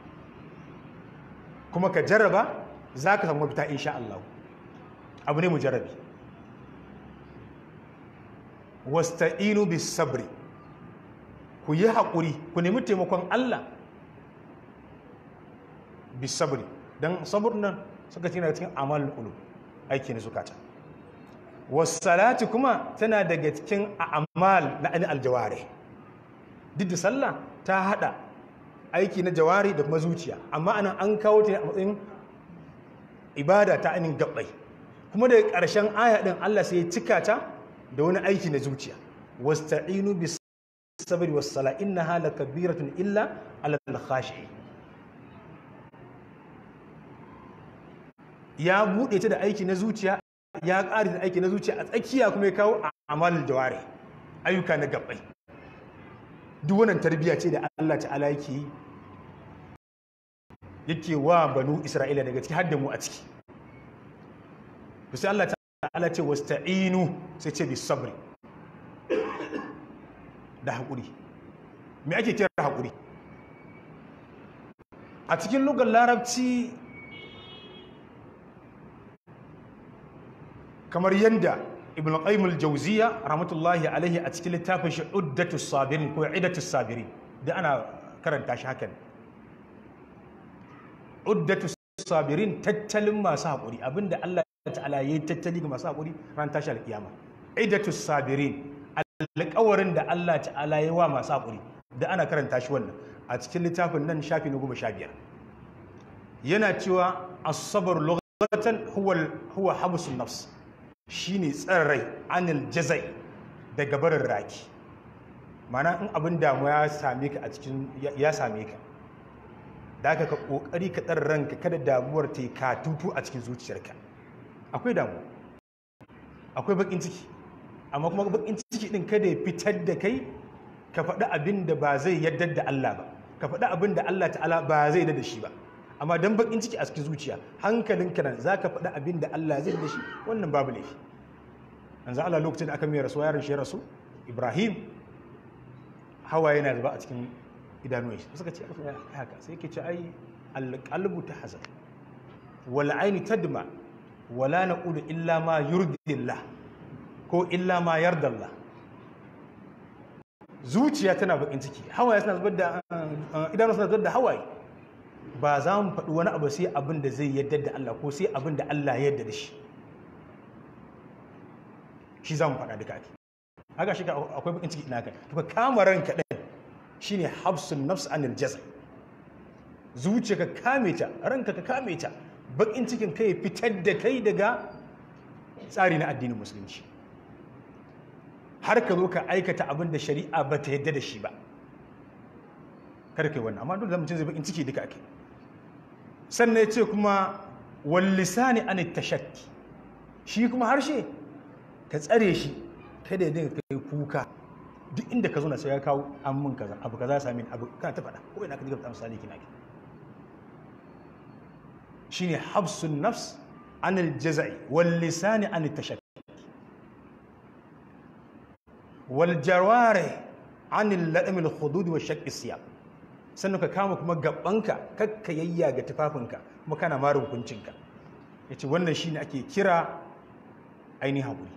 kuma ka jarraba za ka samu mafita insha Allah abu ne mujarrabi wasta'inu bis sabri ku yi haƙuri ku nemi taimakon Allah bis sabri don sabur nan suka ce cikin amalin ulu aiki na zukata wasalati kuma tana daga cikin amal na ani aljawari duk da sallah ta hada aiki na jawari da kuma zuciya amma anan an kawo ta a matsayin ibada ta ainihin gabbai kuma daga ƙarshen aya ɗin Allah sai ya cika ta da wani aiki na zuciya wasta'inu bis sabri was sala innaha lakabiratun illa alal khashi ya bude ta da aiki na zuciya ya ƙari da aiki na zuciya a tsakiya kuma ya kawo a amalin jawari ayyuka na gabbai duk wannan tarbiyya ce da Allah ta'ala yake yi yake wa banu Isra'ila daga ciki har da mu a ciki sai Allah ta'ala ce wasta'inu sai ce bis sabri da haƙuri me ake kira haƙuri a cikin lugar larabci kamar yadda ibn qayyim al-jawziya rahmatullahi alaihi a cikin littafin shi uddatus sabirin ko idatus sabirin da ana karanta shi hakan uddatus sabirin tattalin masu haƙuri abinda Allah ta'ala yayi tattali ga masu haƙuri ran tashi alƙiyama idatus sabirin alƙawarin da Allah ta'ala yayi wa masu haƙuri da ana karanta shi wannan a cikin littafin nan shafi na goma sha biyar yana cewa as-sabr lughatan huwa huwa habsun nafs shine tsarrai anil jazai daga barin raki mana in abin damuwa ya same ka a cikin ya same ka da aka ka kokari ka tsara ranka kada damuwar ta yi katutu a cikin zuciyarka akwai damuwa akwai bakin ciki amma kuma bakin ciki din kada ya fitar da kai ka faɗi abin da ba zai yadda da Allah ba ka faɗi abin da Allah ta'ala ba zai da shi ba amma dan bakin ciki a cikin zuciya hankalinka nan zaka faɗi abin da Allah zai da shi wannan babu laifi yanzu Allah lokacin da aka mai rasu yaron shi ya rasu Ibrahim hawa yana zuba a cikin idanuwan shi suka ce haka sai yake ce ai alqalbu tahzan wal aini tadma wala naqulu illa ma yurdillah ko illa ma yardallah zuciya tana bakin ciki hawaye suna zubar da idanu suna zubar da hawaye ba za mu faɗi wani abu sai abin da zai yadda da Allah ko sai abin da Allah ya yadda da shi shi za mu faɗa duka ake haka shi akwai bakin ciki ina kai to ka kama ranka ɗin shine habsun nafs anil jazai zuciya ka kame ta ranka ka kame ta bakin cikin kai fitar da kai daga tsari na addinin musulunci har ka zo ka aikata abin da shari'a ba ta yadda da shi ba kada kai wannan amma dole da mutum zai bakin ciki duka ake sannan ya ce kuma wallisani an tashakki shi kuma harshe ka tsare shi kada ya dinga kai kuka duk inda ka zo na sai ya kawo an mun kaza abu kaza sami abu kana ta faɗa ko ina ka diga misali kina ki shine habsun nafs an aljazai wal lisani an tashakki wal jawari an al-ladam al-hudud wa shaqq siyab sannan ka kama kuma gabanka kakka yayya ga tufafinka kuma kana marin kuncinka yace wannan shine ake kira ainihin hakuri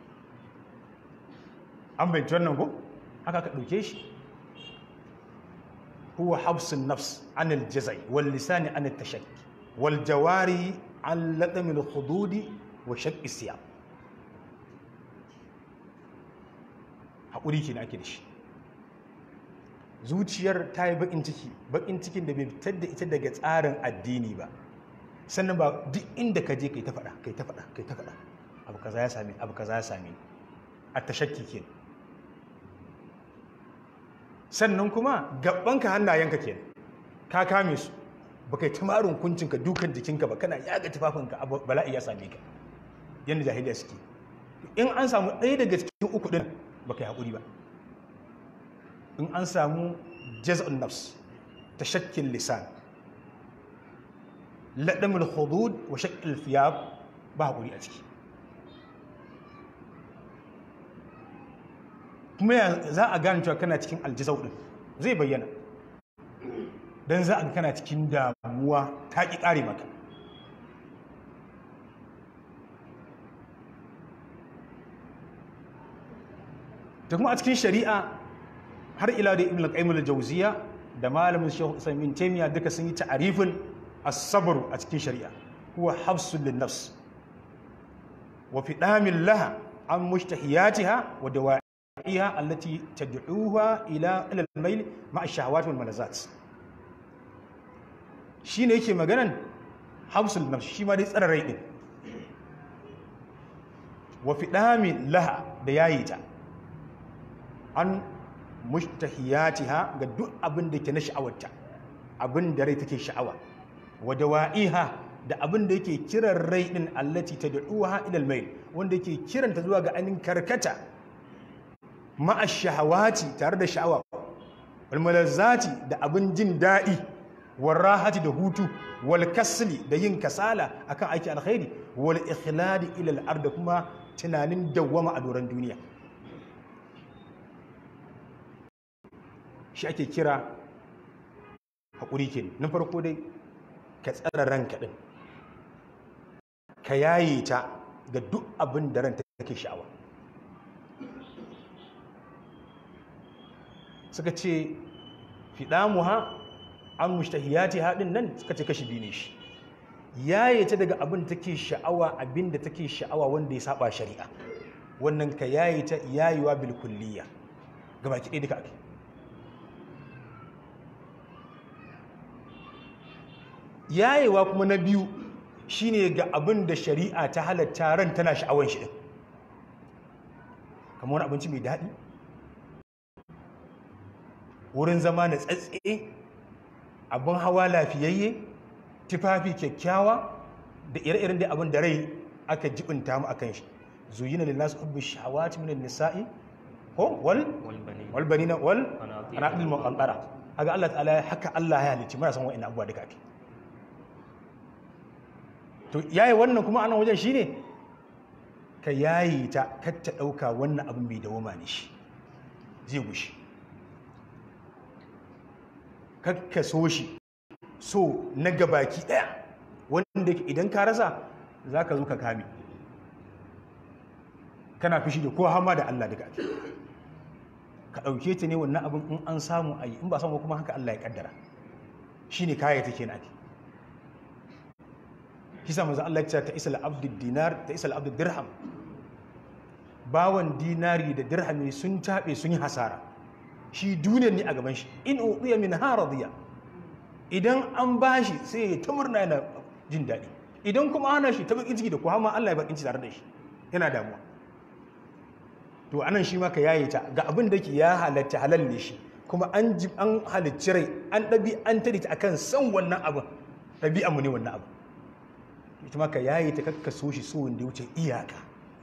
an bai wannan ko haka ka ɗauke shi huwa habsun nafs an aljazai wal lisani an tashakki wal jawari an ladam al hududi wa shaqqi siyab hakuri kenan ake da shi zuciyar ta yi bakin ciki bakin cikin da bai fitar da ita daga tsarin addini ba sannan ba duk inda ka je kai ta faɗa kai ta faɗa kai ta faɗa abu kaza ya same abu kaza ya same a tashakki kenan sannan kuma gabanka hannayenka ke ka kame su ba kai tamarin kuncinka dukan jikinka ba kana yaga tufafinka bala'i ya same ka yadda jahiliya suke in an samu ɗaya daga cikin uku ɗin ba kai haƙuri ba in an samu jaz'un nafs ta shakkin lisan laɗamul hudud wa shakkin fiyab ba haƙuri a ciki kuma ya za a gane cewa kana cikin aljizau din zai bayyana don za a ga kana cikin damuwa ta ƙi ƙare maka da kuma a cikin shari'a har ila da ibn al-qayyim al-jawziya da malamin shaykh usaymin taymiya duka sun yi ta'arifin as-sabr a cikin shari'a huwa habsul lin-nafs wa fidamin laha an mushtahiyatiha wa dawa إيها التي تدعوها إلى إلى الميل مع الشهوات والملذات شيء yake maganan habsul nafs shi ma dai tsara rai din wa fidami laha da yayi ta an mushtahiyatiha ga duk abin da ke na sha'awarta abin da rai take sha'awa wa dawa'iha da abin da yake kiran rai din allati tad'uha ila al-mail wanda yake kiranta zuwa ga anin karkata ma'a shahawati tare da sha'awa walmalazzati da abin jin daɗi warrahati da hutu wal kasli da yin kasala akan aiki alkhairi wal ikhladi ila al da kuma tunanin dawwama a doron duniya shi ake kira haƙuri ke na farko dai ka tsara ranka ɗin ka yaye ta ga duk abin da ranta take sha'awa suka ce fiɗamuha an mushtahiyati haɗin nan suka ce kashi biyu ne shi yaye ta daga abin da take sha'awa abin da take sha'awa wanda ya saba shari'a wannan ka yaye ta yayewa bil kulliya gaba ki duka ake yayewa kuma na biyu shine ga abin da shari'a ta halatta ran tana sha'awan shi din kamar wani abinci mai daɗi wurin zama na tsatse abin hawa lafiyayye tufafi kyakkyawa da ire-iren da abin da rai aka jibinta mu akan shi zuyina lin nas hubbu shahawati min an-nisa'i ko wal والبنين wal banina wal قناطير anaqil muqantara kaga Allah ta'ala haka Allah ya halicci muna san wa'annan abubuwa duka ake to yayi wannan kuma anan wajen shine ka yayi ta kar ta dauka wannan abin bai dawoma ne shi zai gushi kar ka so shi so na gabaki daya wanda yake idan ka rasa zaka zo ka kame kana fushi da ko hama da Allah duka ake ka ɗauke ta ne wannan abin in an samu a yi in ba samu kuma haka Allah ya kaddara shi ne kaya take na ake kisa maza Allah ya ce ta isa al'abdu dinar ta isa al'abdu dirham bawan dinari da dirhami sun taɓe sun yi hasara shi duniyar ne a gaban shi in uɗiya min haradiya idan an bashi sai ya ta murna yana jin daɗi idan kuma ana shi ta bakin ciki da kuwa ma Allah ya bakin ciki tare da shi yana damuwa to anan shi ma ka yaye ta ga abin da ke ya halatta halal ne shi kuma an ji an halicci rai an ɗabi an tare ta akan san wannan abin ɗabi'a mu ne wannan abin ita ma ka yaye ta kakka so shi so wanda ya wuce iyaka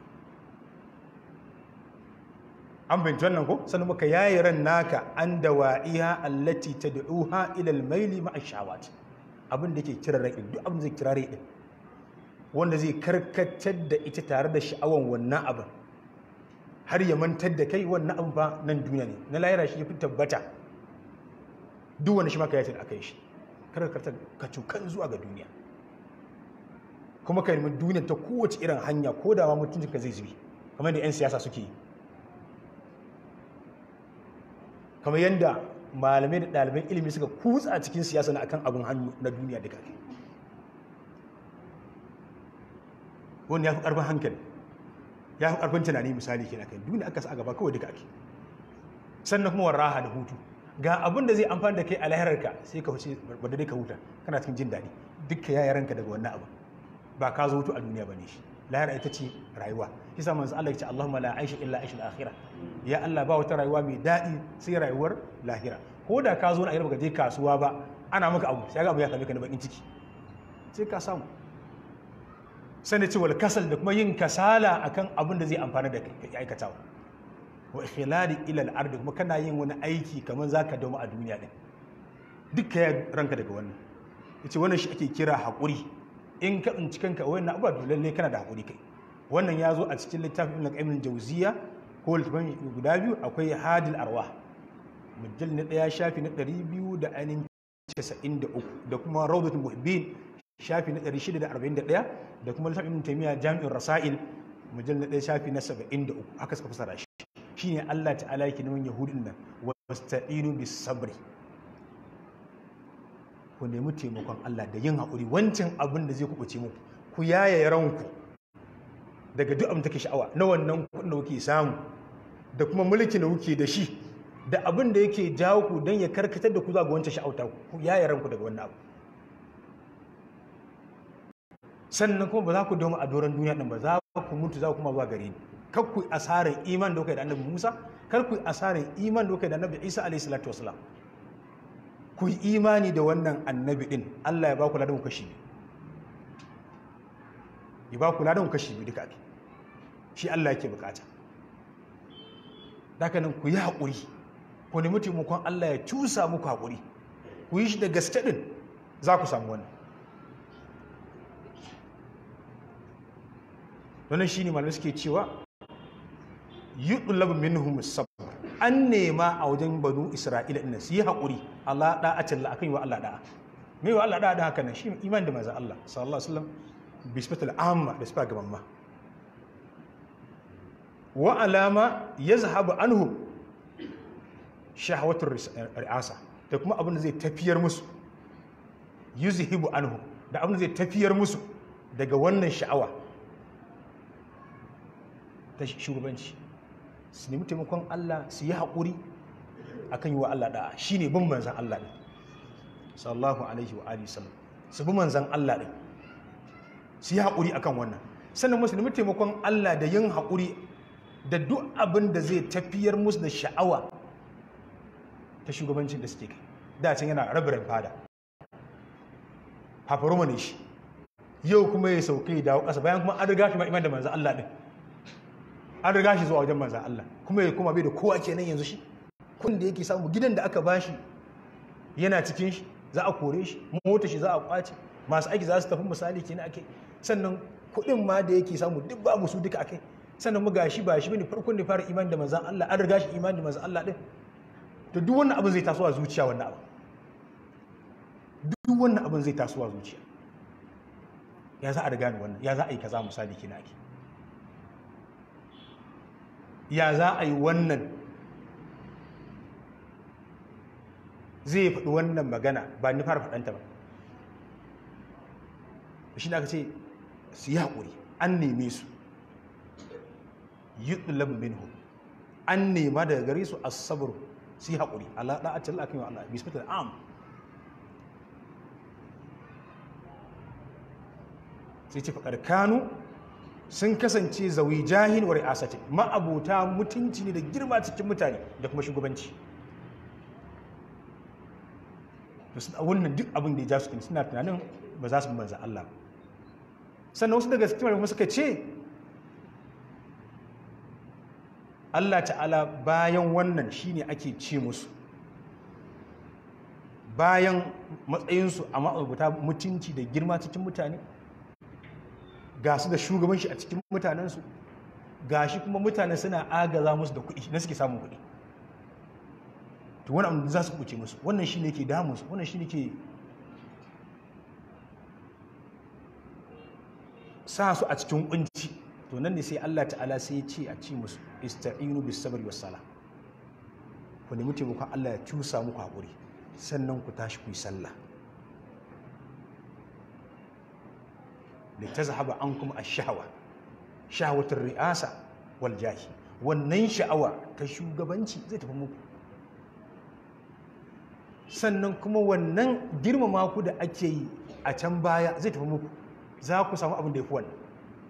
an binci wannan ko sannan maka yaye ran naka an da wa'iha allati tad'uha ila al-maili ma'a shawat abin da ke kira rai duk abin da zai kira rai din wanda zai karkatar da ita tare da sha'awan wannan abin har ya mantar da kai wannan abin ba nan duniya ne na lahira shi ya fi tabbata duk wani shi maka ya aka yi shi kar ka ka cukan zuwa ga duniya kuma ka nemi duniya ta kowace irin hanya ko da ma mutuncin ka zai zubi kamar da 'yan siyasa suke yi kamar yadda malamai da ɗaliban ilimi suka kutsa a cikin siyasa na akan abin hannu na duniya duka wanda ya fi ƙarfin hankali ya fi ƙarfin tunani misali ke kai duniya aka sa a gaba kawai duka ake sannan kuma warraha da hutu ga abin da zai amfani da kai a lahirarka sai ka huce wadda dai ka huta kana cikin jin daɗi dukka ya ranka daga wannan abu ba ka zo hutu a duniya ba ne shi lahira ita ce rayuwa shi sa manzo Allah ya ce Allahumma la aisha illa aishul akhirah ya Allah ba wata rayuwa mai daɗi sai rayuwar lahira ko da ka zo na baka je kasuwa ba ana maka abu sai ga abu ya same ka na bakin ciki sai ka samu sani ce wal kasal da kuma yin kasala akan abin da zai amfana da kai aikatawa wa ikhlali ila al-ardi kuma kana yin wani aiki kamar zaka dawo a duniya din dukka ya ranka daga wannan yace wannan shi ake kira hakuri in ka tsinci kanka wannan abu dole lalle kana da hakuri kai wannan ya zo a cikin littafin Ibn Qayyim al-Jawziyya ko littafin guda biyu akwai Hadil Arwah mujall na daya shafi na 293 da kuma Rawdatul Muhibbin shafi na 641 da kuma littafin Ibn Taymiyyah Jami'ur Rasail mujall na daya shafi na 73 haka suka fasara shi shine Allah ta'ala yake neman yahudin nan wasta'inu bis sabri ku nemi taimakon Allah da yin haƙuri wancan abin da zai kuɓuce muku ku yaya ranku daga duk abin da take sha'awa na wannan kuɗin da kuke samu da kuma mulki da kuke da shi da abin da yake jawo ku don ya karkatar da ku zuwa ga wancan sha'auta ku yaya ranku daga wannan abu sannan kuma ba za ku dauma a doron duniya ɗin ba za ku mutu za ku kuma zuwa gare ni kar ku asarin iman da kai da annabi Musa kar ku asarin iman da kai da annabi Isa alayhi salatu wasalam ku yi imani da wannan annabi din Allah ya ba ku ladan kashi ya ba ku ladan kashi bi duka shi Allah yake bukata daga nan ku yi haƙuri ku nemi taimakon Allah ya cusa muku haƙuri ku yi shi da gaske din za ku samu wannan wannan shine malamai suke cewa yudlabu minhum sabr an nema a wajen banu isra'ila ɗin su yi haƙuri Allah da'a talla akan yi wa Allah da'a me wa Allah da'a da haka nan shi iman da manzon Allah sallallahu alaihi wasallam bisbatul amma da sifa gaban ma wa alama yazhabu anhum shahawatur ri'asa da kuma abin da zai tafiyar musu yuzhibu anhum da abin da zai tafiyar musu daga wannan sha'awa ta shugabanci su nemi taimakon Allah su yi haƙuri a kan yi wa Allah ɗaya shi ne bin manzan Allah ɗin sallahu alaihi wa alihi sallam su bi manzan Allah ɗin su yi haƙuri a kan wannan sannan musu nemi taimakon Allah da yin haƙuri da duk abin da zai tafiyar musu da sha'awa ta shugabancin da suke kai da can yana rabirin fada fafaroma ne shi yau kuma ya sauke dawo ƙasa bayan kuma an riga shi ma iman da manzan Allah ɗin an riga shi zuwa wajen manzan Allah kuma ya kuma bai da kowa kenan yanzu shi kun da yake samu gidan da aka bashi yana cikin shi za a kore shi mota shi za a kwace masu aiki za su tafi misali kenan ake sannan kuɗin ma da yake samu duk babu su duka akai sannan mu gashi ba shi bane farkon da fara imani da manzan Allah an riga shi imani da manzan Allah din to duk wannan abin zai taso a zuciya wannan abin duk wannan abin zai taso a zuciya ya za a riga ni wannan ya za a yi kaza misali kina ake ya za a yi wannan zai faɗi wannan magana ba ni fara faɗanta ba shi da aka ce su yi haƙuri an neme su yi ɗulabu minhu an nema daga gare su asabar su yi haƙuri Allah ɗa a cikin akan yi Allah bismillahi am sai ce faƙar kanu sun kasance zawi jahin wa ri'asati ma'abuta mutunci ne da girma cikin mutane da kuma shugabanci to sun a wannan duk abin da ya ja su suna tunanin ba za su bi manzan Allah sannan wasu daga cikin kuma suka ce Allah ta'ala bayan wannan shine ake ce musu bayan matsayinsu a ma'abuta mutunci da girma cikin mutane ga su da shugabanci a cikin mutanensu ga shi kuma mutane suna agaza musu da kuɗi na suke samun kuɗi to wani abu za su kuce musu wannan shi ne ke damunsu wannan shi ne ke sa su a cikin kunci to nan ne sai Allah ta'ala sai ya ce a ci musu ista'inu bis sabri was sala ku nemi taimakon Allah ya cusa muku hakuri sannan ku tashi ku yi sallah litazhaba ankum ash-shahwa shahwatur ri'asa wal jahi wannan sha'awa ta shugabanci zai tafi muku sannan kuma wannan girmama ku da ake yi a can baya zai tafi muku za ku samu abin da ya fi wannan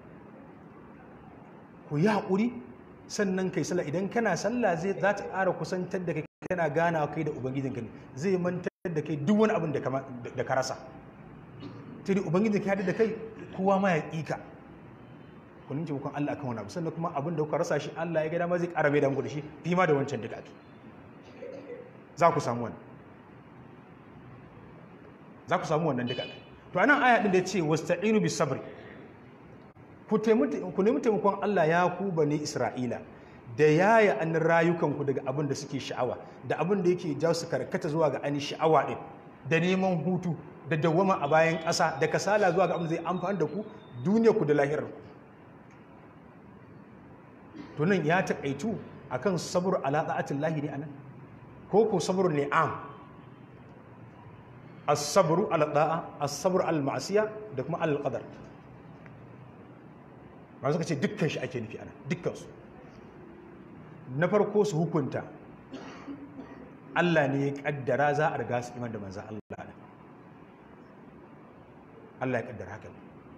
ku yi haƙuri sannan kai sallah idan kana sallah zai za ta ƙara kusantar da kai kana gana kai da ubangijinka ne zai mantar da kai duk wani abin da ka rasa ta dai ubangijinka ya da kai kowa ma ya ƙika ku nince mukun Allah akan wani abu sannan kuma abin da kuka rasa shi Allah ya ga dama zai ƙara mai da muku da shi fi ma da wancan duka ake za ku samu wannan za ku samu wannan duka to anan aya din da ya ce wasta'inu bis sabri ku nemi taimakon Allah ya ku bane Isra'ila da yaya an rayukanku daga abin da suke sha'awa da abin da yake jawo su karkata zuwa ga ani sha'awa din da neman hutu da dawwama a bayan ƙasa da kasala zuwa ga abin da zai amfani da ku duniya ku da lahirar ku to nan ya taƙaitu akan sabr ala da'atin lahi ne anan ko ko sabr ni'am as-sabru ala da'a as-sabru al ma'siya da kuma al qadar ba suka ce dukkan shi ake nufi ana dukkan su na farko su hukunta Allah ne ya kaddara za a riga su iman da manzan Allah ne Allah ya kaddara haka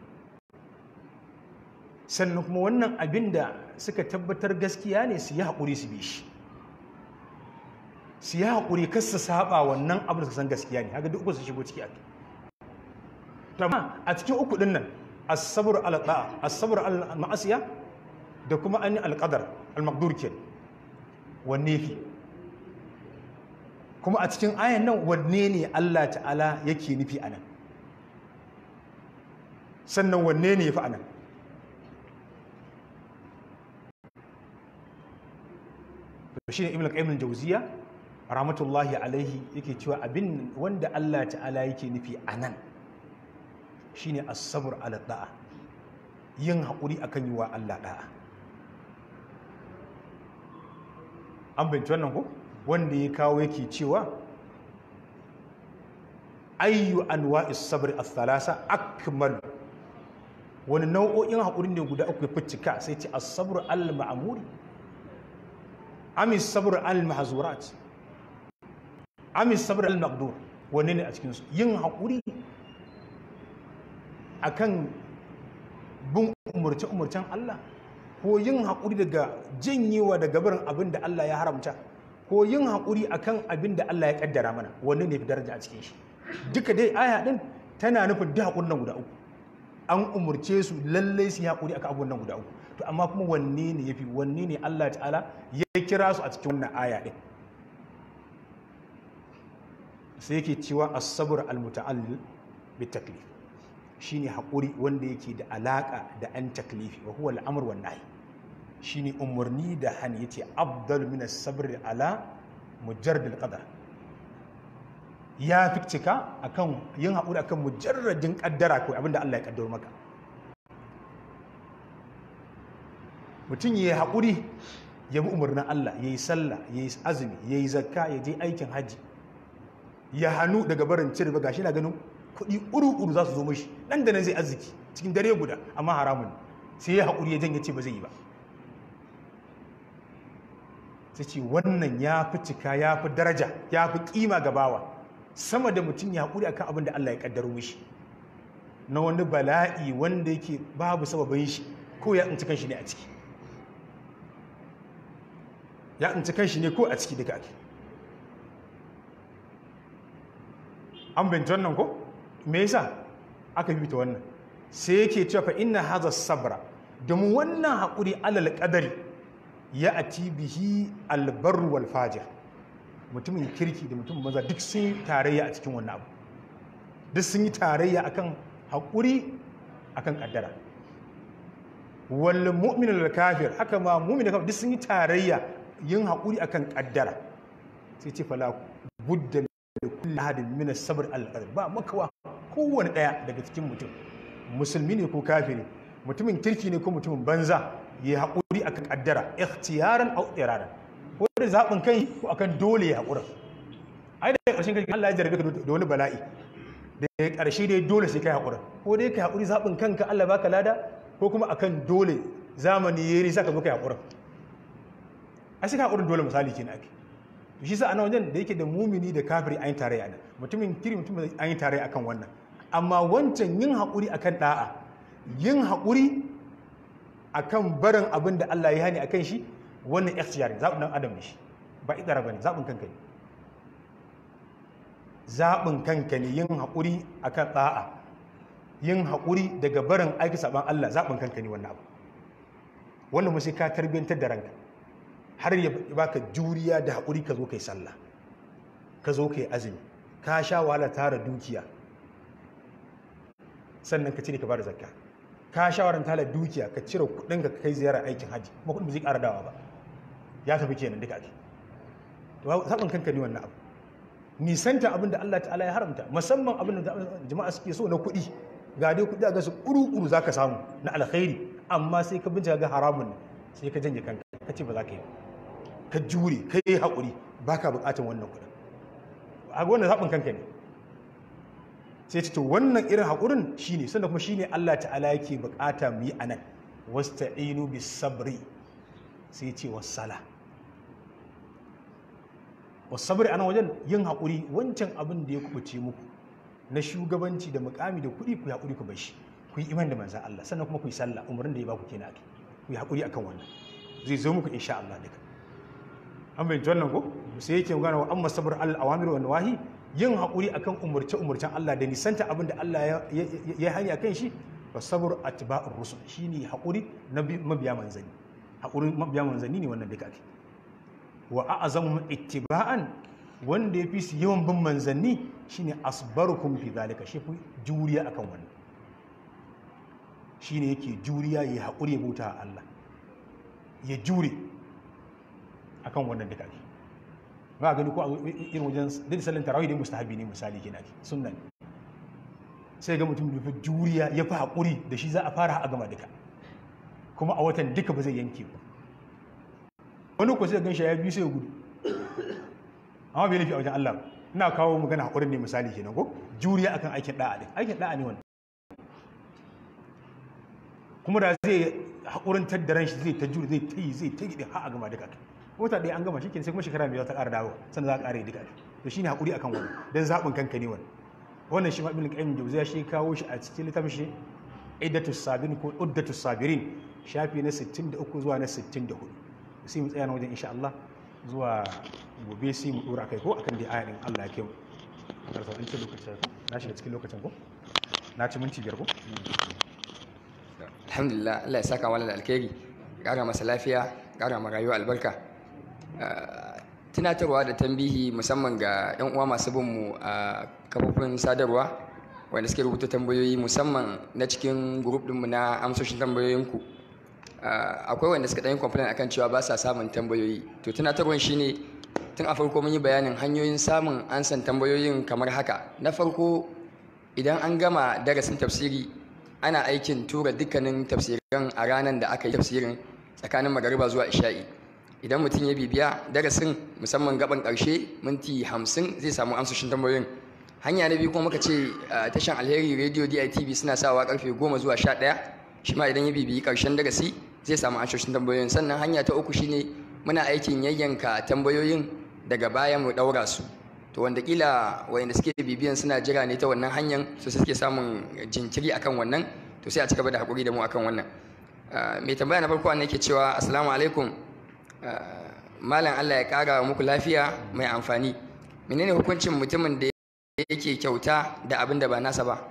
sannan kuma wannan abin da suka tabbatar gaskiya ne su yi haƙuri su bi shi su yi haƙuri kas su saba wannan abin da su san gaskiya ne haka duk uku su shigo ciki a amma a cikin uku din nan as-sabr ala da'a as-sabr ala ma'asiya da kuma an al-qadar al-maqdur ke wanne fi kuma a cikin ayan nan wanne ne Allah ta'ala yake nufi anan sannan wanne ne yafi anan shi ne ibn al-qayyim al-jawziya rahmatullahi alaihi yake cewa abin wanda Allah ta'ala yake nufi anan shine as-sabr ala da'a yin haƙuri akan yi wa Allah da'a an binci wannan ko wanda ya kawo yake cewa ayyu anwa'is sabr ath-thalasa akmal wani nau'o'in haƙuri ne guda uku ya fitika sai ce as-sabr al-ma'muri amis sabr al-mahzurat amis sabr al-maqdur wanne ne a cikin su yin haƙuri akan bin umurce-umurcen Allah ko yin haƙuri daga janyewa daga barin abin da Allah ya haramta ko yin haƙuri akan abin da Allah ya ƙaddara mana wanne ne fi daraja a cikin shi duka dai aya ɗin tana nufin da haƙurin nan guda uku an umurce su lallai su yi haƙuri akan abubuwan nan guda uku to amma kuma wanne ne yafi wanne ne Allah ta'ala ya kira su a cikin wannan aya din sai yake cewa as-sabr al-muta'allil bi taklif shine haƙuri wanda yake da alaka da an taklifi wa huwa al-amr wan nahy shine umarni da hani yace afdal min as-sabr ala mujarrad al-qadar ya fi cika akan yin haƙuri akan mujarradin kaddara ko abinda Allah ya kaddaro maka mutum ya yi haƙuri ya bi umarnin Allah ya yi sallah ya yi azumi ya yi zakka ya je aikin hajji ya hannu daga barin cire ba gashi na ganin kuɗi uru-uru za su zo mashi nan da nan zai arziki cikin dare guda amma haramun sai ya haƙuri ya janye ce ba zai yi ba sai ce wannan ya fi cika ya fi daraja ya fi ƙima ga bawa sama da mutum ya haƙuri akan abin da Allah ya ƙaddaro mishi na wani bala'i wanda yake babu sababin shi ko ya tsinci kanshi ne a ciki ya tsinci kanshi ne ko a ciki duka ake an binci wannan ko me yasa aka yi ta wannan sai yake cewa fa inna hadha sabra domin wannan haƙuri alal qadari ya ati bihi albar wal fajir mutumin kirki da mutumin maza duk sun yi tarayya a cikin wannan abu duk sun yi tarayya akan haƙuri akan kaddara wal mu'min al kafir haka ma mu'min kafir duk sun yi tarayya yin haƙuri akan kaddara sai ce fala budda da kulli hadin min as-sabr al ba makawa kowane daya daga cikin mutum musulmi ne ko kafiri mutumin kirki ne ko mutumin banza ya haƙuri akan kaddara ikhtiyaran aw iradan ko da zaɓin kai ko akan dole ya haƙura ai da ƙarshen kai Allah ya jarabe ka da wani bala'i da ya ƙarshe dai dole sai kai haƙura ko dai ka haƙuri zaɓin kanka Allah baka lada ko kuma akan dole zamani ya yi saka zo kai haƙura ai sai ka haƙurin dole misali kenan ake to shi sa ana wajen da yake da mumini da kafiri an yi tarayya nan mutumin kiri mutum an yi tarayya akan wannan amma wancan yin haƙuri akan da'a yin haƙuri akan barin abin da Allah ya hani akan shi wannan ikhtiyari zaɓin ɗan adam ne shi ba idara ba ne zaɓin kanka ne zaɓin kanka ne yin haƙuri akan ɗa'a yin haƙuri daga barin aiki saɓan Allah zaɓin kanka ne wannan abu wannan mu sai ka tarbiyyantar da ranka har ya baka juriya da haƙuri ka zo kai sallah ka zo kai azumi ka sha wahala tara dukiya sannan ka cire ka bada zakka ka shawaran tala dukiya ka cire kuɗin ka kai ziyarar aikin haji kuma kuɗin ba zai ƙara dawa ba ya tafi kenan duka ake to zaɓin kanka ne wannan abu nisanta abin da Allah ta'ala ya haramta musamman abin da jama'a suke so na kuɗi ga dai kuɗi a ga su ƙuru-ƙuru za ka samu na alkhairi amma sai ka bincika ga haramun ne sai ka janye kanka ka ce ba za ka yi ka jure ka yi haƙuri ba ka buƙatar wannan kuɗin a wannan zaɓin kanka ne sai ce to wannan irin haƙurin shine sannan kuma shine Allah ta'ala yake buƙata mu yi anan wasta'inu bis sabri sai ce wasala wasabri a nan wajen yin haƙuri wancan abin da ya kubuce muku na shugabanci da mukami da kuɗi ku yi haƙuri ku bashi ku yi iman da manzan Allah sannan kuma ku yi sallah umarnin da ya baku kenan ku yi haƙuri akan wannan zai zo muku insha Allah duka an bayyana wannan ko sai yake magana wa amma sabr al awamir wa nawahi yin haƙuri akan umurce umurcen Allah da nisanta abin da Allah ya hanya kan shi wa sabr atba'ur rusul shine haƙuri na mabiya manzanni haƙuri mabiya manzanni ne wannan duka ake wa a'azamu ittiba'an wanda ya fi su yawan bin manzanni shine asbarukum fi zalika shi juriya akan wannan shine yake juriya ya haƙuri ya bauta Allah ya jure akan wannan duka ake ba gani ko a irin wajen duk sallan tarawih da mustahabi ne misali kenan ake sunna ne sai ga mutum da juriya ya fi haƙuri da shi za a fara a gama duka kuma a watan duka ba zai yanke ba wani ko sai gan shi ya biyu sai ya gudu amma bai laifi a wajen Allah ina kawo magana haƙurin ne misali kenan ko juriya akan aikin da'a din aikin da'a ne wannan kuma da zai haƙurin taddaran shi zai ta juri zai ta yi zai ta yi har a gama duka wata ɗaya an gama shi sai kuma shekara mai za ta ƙara dawo sannan za a ƙara yi duka to shine haƙuri akan wannan dan zaɓin kanka ne wannan wannan shi ma ibn qayyim jawziya shi kawo shi a cikin littafin shi iddatus sabirin ko uddatus sabirin shafi na 63 zuwa na 64 sai mu tsaya na wajen insha Allah zuwa gobe sai mu dora kai ko akan da ayatin Allah ya kai mu karfa an ce lokacin na shiga cikin lokacin ko na ci minti biyar ko alhamdulillah Allah ya saka wani da alkhairi ƙara masa lafiya ƙara ma rayuwa albarka tunatarwa da tambihi musamman ga 'yan uwa masu bin mu a kafofin sadarwa wanda suke rubuta tambayoyi musamman na cikin grup ɗinmu na amsoshin tambayoyinku akwai wanda suka ɗan complain akan cewa ba sa samun tambayoyi to tunatarwan shine tun a farko mun yi bayanin hanyoyin samun ansan tambayoyin kamar haka na farko idan an gama darasin tafsiri ana aikin tura dukkanin tafsiran a ranar da aka yi tafsirin tsakanin magariba zuwa isha'i idan mutum ya bibiya darasin musamman gaban ƙarshe minti hamsin zai samu amsoshin tambayoyin hanya na biyu kuma muka ce tashan alheri radio ditv suna sawa karfe goma zuwa sha ɗaya shi ma idan ya bibiyi ƙarshen darasi zai samu amsoshin tambayoyin sannan hanya ta uku shine muna aikin yayyanka tambayoyin daga baya mu ɗaura su to wanda kila wayanda suke bibiyan suna jira ne ta wannan hanyar su suke samun jinkiri akan wannan to sai a ci gaba da haƙuri da mu akan wannan mai tambaya na farko ne ke cewa assalamu alaikum malam Allah ya ƙara muku lafiya mai amfani menene hukuncin mutumin da yake kyauta da abin da ba nasa ba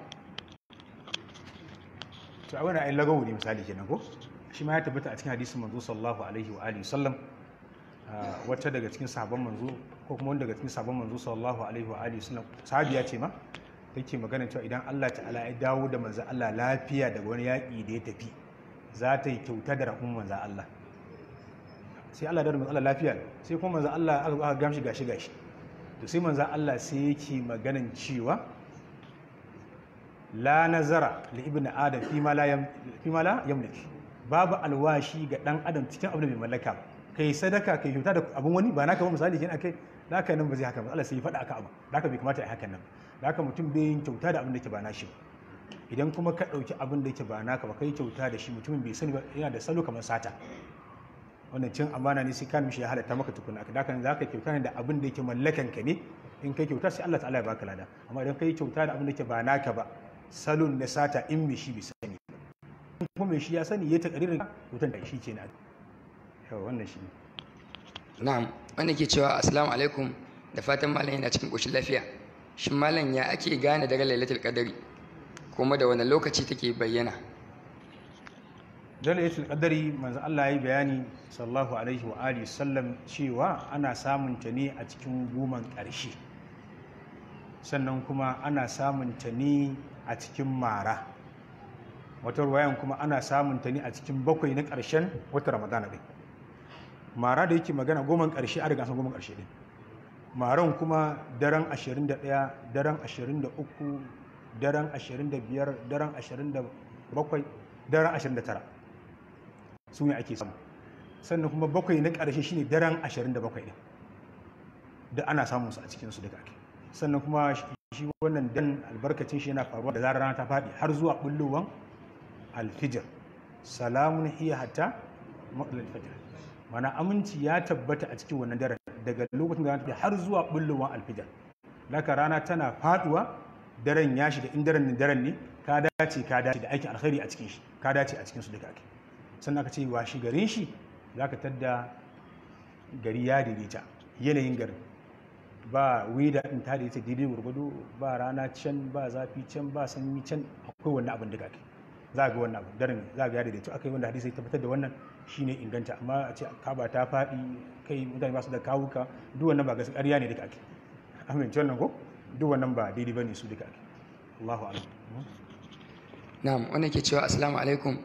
to a wani ayin lagawu ne misali kenan ko shi ma ya tabbata a cikin hadisin manzo sallallahu alaihi wa alihi sallam wata daga cikin sahabban manzo ko kuma wanda daga cikin sahabban manzo sallallahu alaihi wa alihi sallam sahabiya ce ma take magana cewa idan Allah ta'ala ya dawo da manzo Allah lafiya daga wani yaƙi da ya tafi za ta yi kyauta da rahun manzo Allah sai Allah da manzo Allah lafiya sai kuma manzo Allah aka aka gamshi gashi gashi to sai manzo Allah sai yake maganan cewa la nazara li ibni adam fi ma la yam fi ma la yamlik babu alwashi ga dan adam cikin abin da bai mallaka ba kai sadaka kai kyauta da abun wani ba naka ba misali kin akai da haka nan ba zai haka ba Allah sai ya faɗa aka abu da haka bai kamata a hakan nan da haka mutum bai yin kyauta da abin da ke ba nashi ba idan kuma ka ɗauki abin da yake ba naka ba kai kyauta da shi mutumin bai sani ba yana da salo kamar sata wannan cin amana ne sai kan mishi ya halatta maka tukuna da haka za ka kyauta ne da abin da yake mallakan ka ne in kai kyauta sai Allah ta'ala ya baka lada amma idan kai kyauta da abin da yake ba naka ba salon na sata in mai shi bai sani in kuma mai shi ya sani ya takaririn kyautan da shi kenan yawa wannan shi ne na'am wanda ke cewa assalamu alaikum da fatan malam yana cikin ƙoshin lafiya shin malam ya ake gane daren lailatul qadari kuma da wani lokaci take bayyana lailatul qadari manzo Allah yayi bayani sallallahu alaihi wa alihi sallam cewa ana samun ta ne a cikin goman ƙarshe sannan kuma ana samun ta ne a cikin mara wata ruwayan kuma ana samun ta ne a cikin bakwai na ƙarshen wata ramadana ɗin mara da yake magana goman ƙarshe a riga san goman ƙarshe ɗin maran kuma daren 21 daren 23 daren 25 daren 27 daren 29 su ne ake samu sannan kuma bakwai na ƙarshe shine daren 27 ɗin da ana samun su a cikinsu daga ake sannan kuma shi wannan dan albarkacin shi yana faruwa da zarar rana ta faɗi har zuwa bullowan alfijir salamun hiya hatta maɗalar fajr mana aminci ya tabbata a cikin wannan daren daga lokacin da rana ta har zuwa bullowan alfijir laka rana tana faɗuwa daren ya shiga in daren daren ne ka dace ka dace da aikin alkhairi a cikin shi ka dace a cikin su duka ake sannan aka ce washi garin shi za ka tadda gari ya daidaita yanayin garin ba wida in ta daidaita daidai gurgudu ba rana can ba zafi can ba sanyi can akwai wannan abin duka ake za ga wannan abu daren za ga ya daidaito aka yi wanda hadisi ya tabbatar da wannan shine inganta amma a ce kaba ta faɗi kai mutane ba su da kawuka duk wannan ba gaskiya ƙarya ne duka ake amince wannan ko duk wannan ba daidai bane su duka ake Allahu a'lam na'am wannan ke cewa assalamu alaikum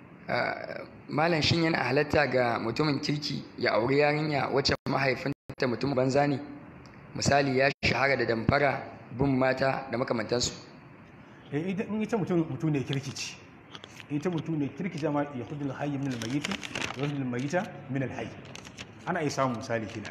malam shin yana halatta ga mutumin kirki ya auri yarinya wacce mahaifinta mutum banza ne misali ya shahara da damfara bin mata da makamantansu in ita mutum mutum ne kirki ce ita mutum ne kirki jama ya kudul hayy min al-mayyit wa kudul mayyita min al-hayy ana iya samun misali kina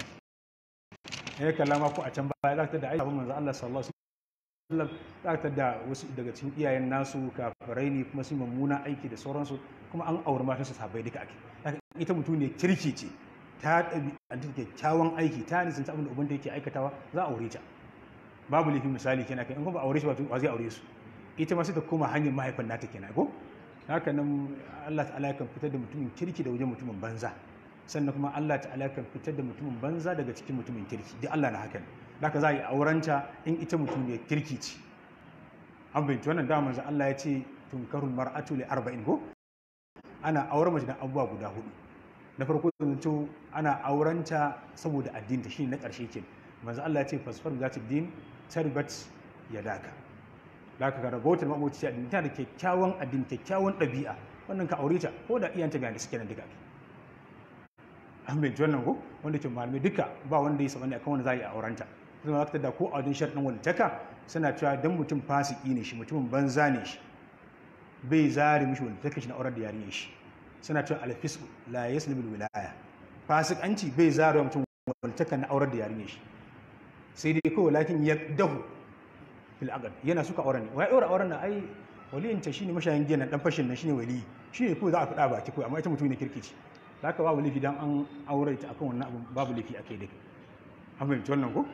ne kallama ko a can baya za ta da aisha manzo Allah sallallahu alaihi wasallam za ta da wasu daga cikin iyayen nasu kafirai ne kuma su mummuna aiki da sauransu kuma an auri matan su sabai duka ake ita mutum ne kirki ce ta ɗabi'anta kyakkyawan aiki ta nisan abin da ubanta yake aikatawa za a aure ta babu laifin misali kenan kai in kuma ba aure shi ba zai aure su ita ma sai ta koma hanyar mahaifin nata kenan ko haka nan Allah ta'ala kan fitar da mutumin kirki da wajen mutumin banza sannan kuma Allah ta'ala kan fitar da mutumin banza daga cikin mutumin kirki duk Allah na haka ne haka za a yi aurenta in ita mutum ne kirki ce an binci wannan da manzo Allah ya ce tunkarul mar'atu li arba'in ko ana auren mace da abubuwa guda hudu na farko zanto ana aurenta saboda addinta shi na ƙarshe ke manzo Allah ya ce fasfar zati din tarbat yadaka da ka ga ragotar maboci addini ta da kyakkyawan addini kyakkyawan ɗabi'a wannan ka aure ta ko da iyanta ga suke nan duka an bai wannan ko wanda ke malamai duka ba wanda ya saba ne akan wanda za a yi aurenta zama za da ko a wajen sharɗin walitaka suna cewa dan mutum fasiki ne shi mutumin banza ne shi bai zare mishi walitaka shi na aurar da yarinyar shi suna cewa alfisku la yaslimul wilaya fasikanci bai zare wa mutum walitaka na aurar da yarinyar shi sai dai kawai lakin ya dahu fil aqd yana suka auren ne wai aure auren nan ai waliyin ta shine mashayin giyan dan fashin nan shine wali shine ko za a faɗa baki ko amma ita mutum ne kirkici haka babu laifi dan an aure ta akan wannan abu babu laifi akai dai an fahimci wannan ko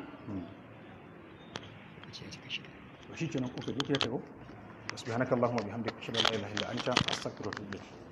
to shi kenan kuka je ke ta ko subhanakallahumma bihamdika ashhadu an la ilaha illa anta astaghfiruka wa atubu ilayk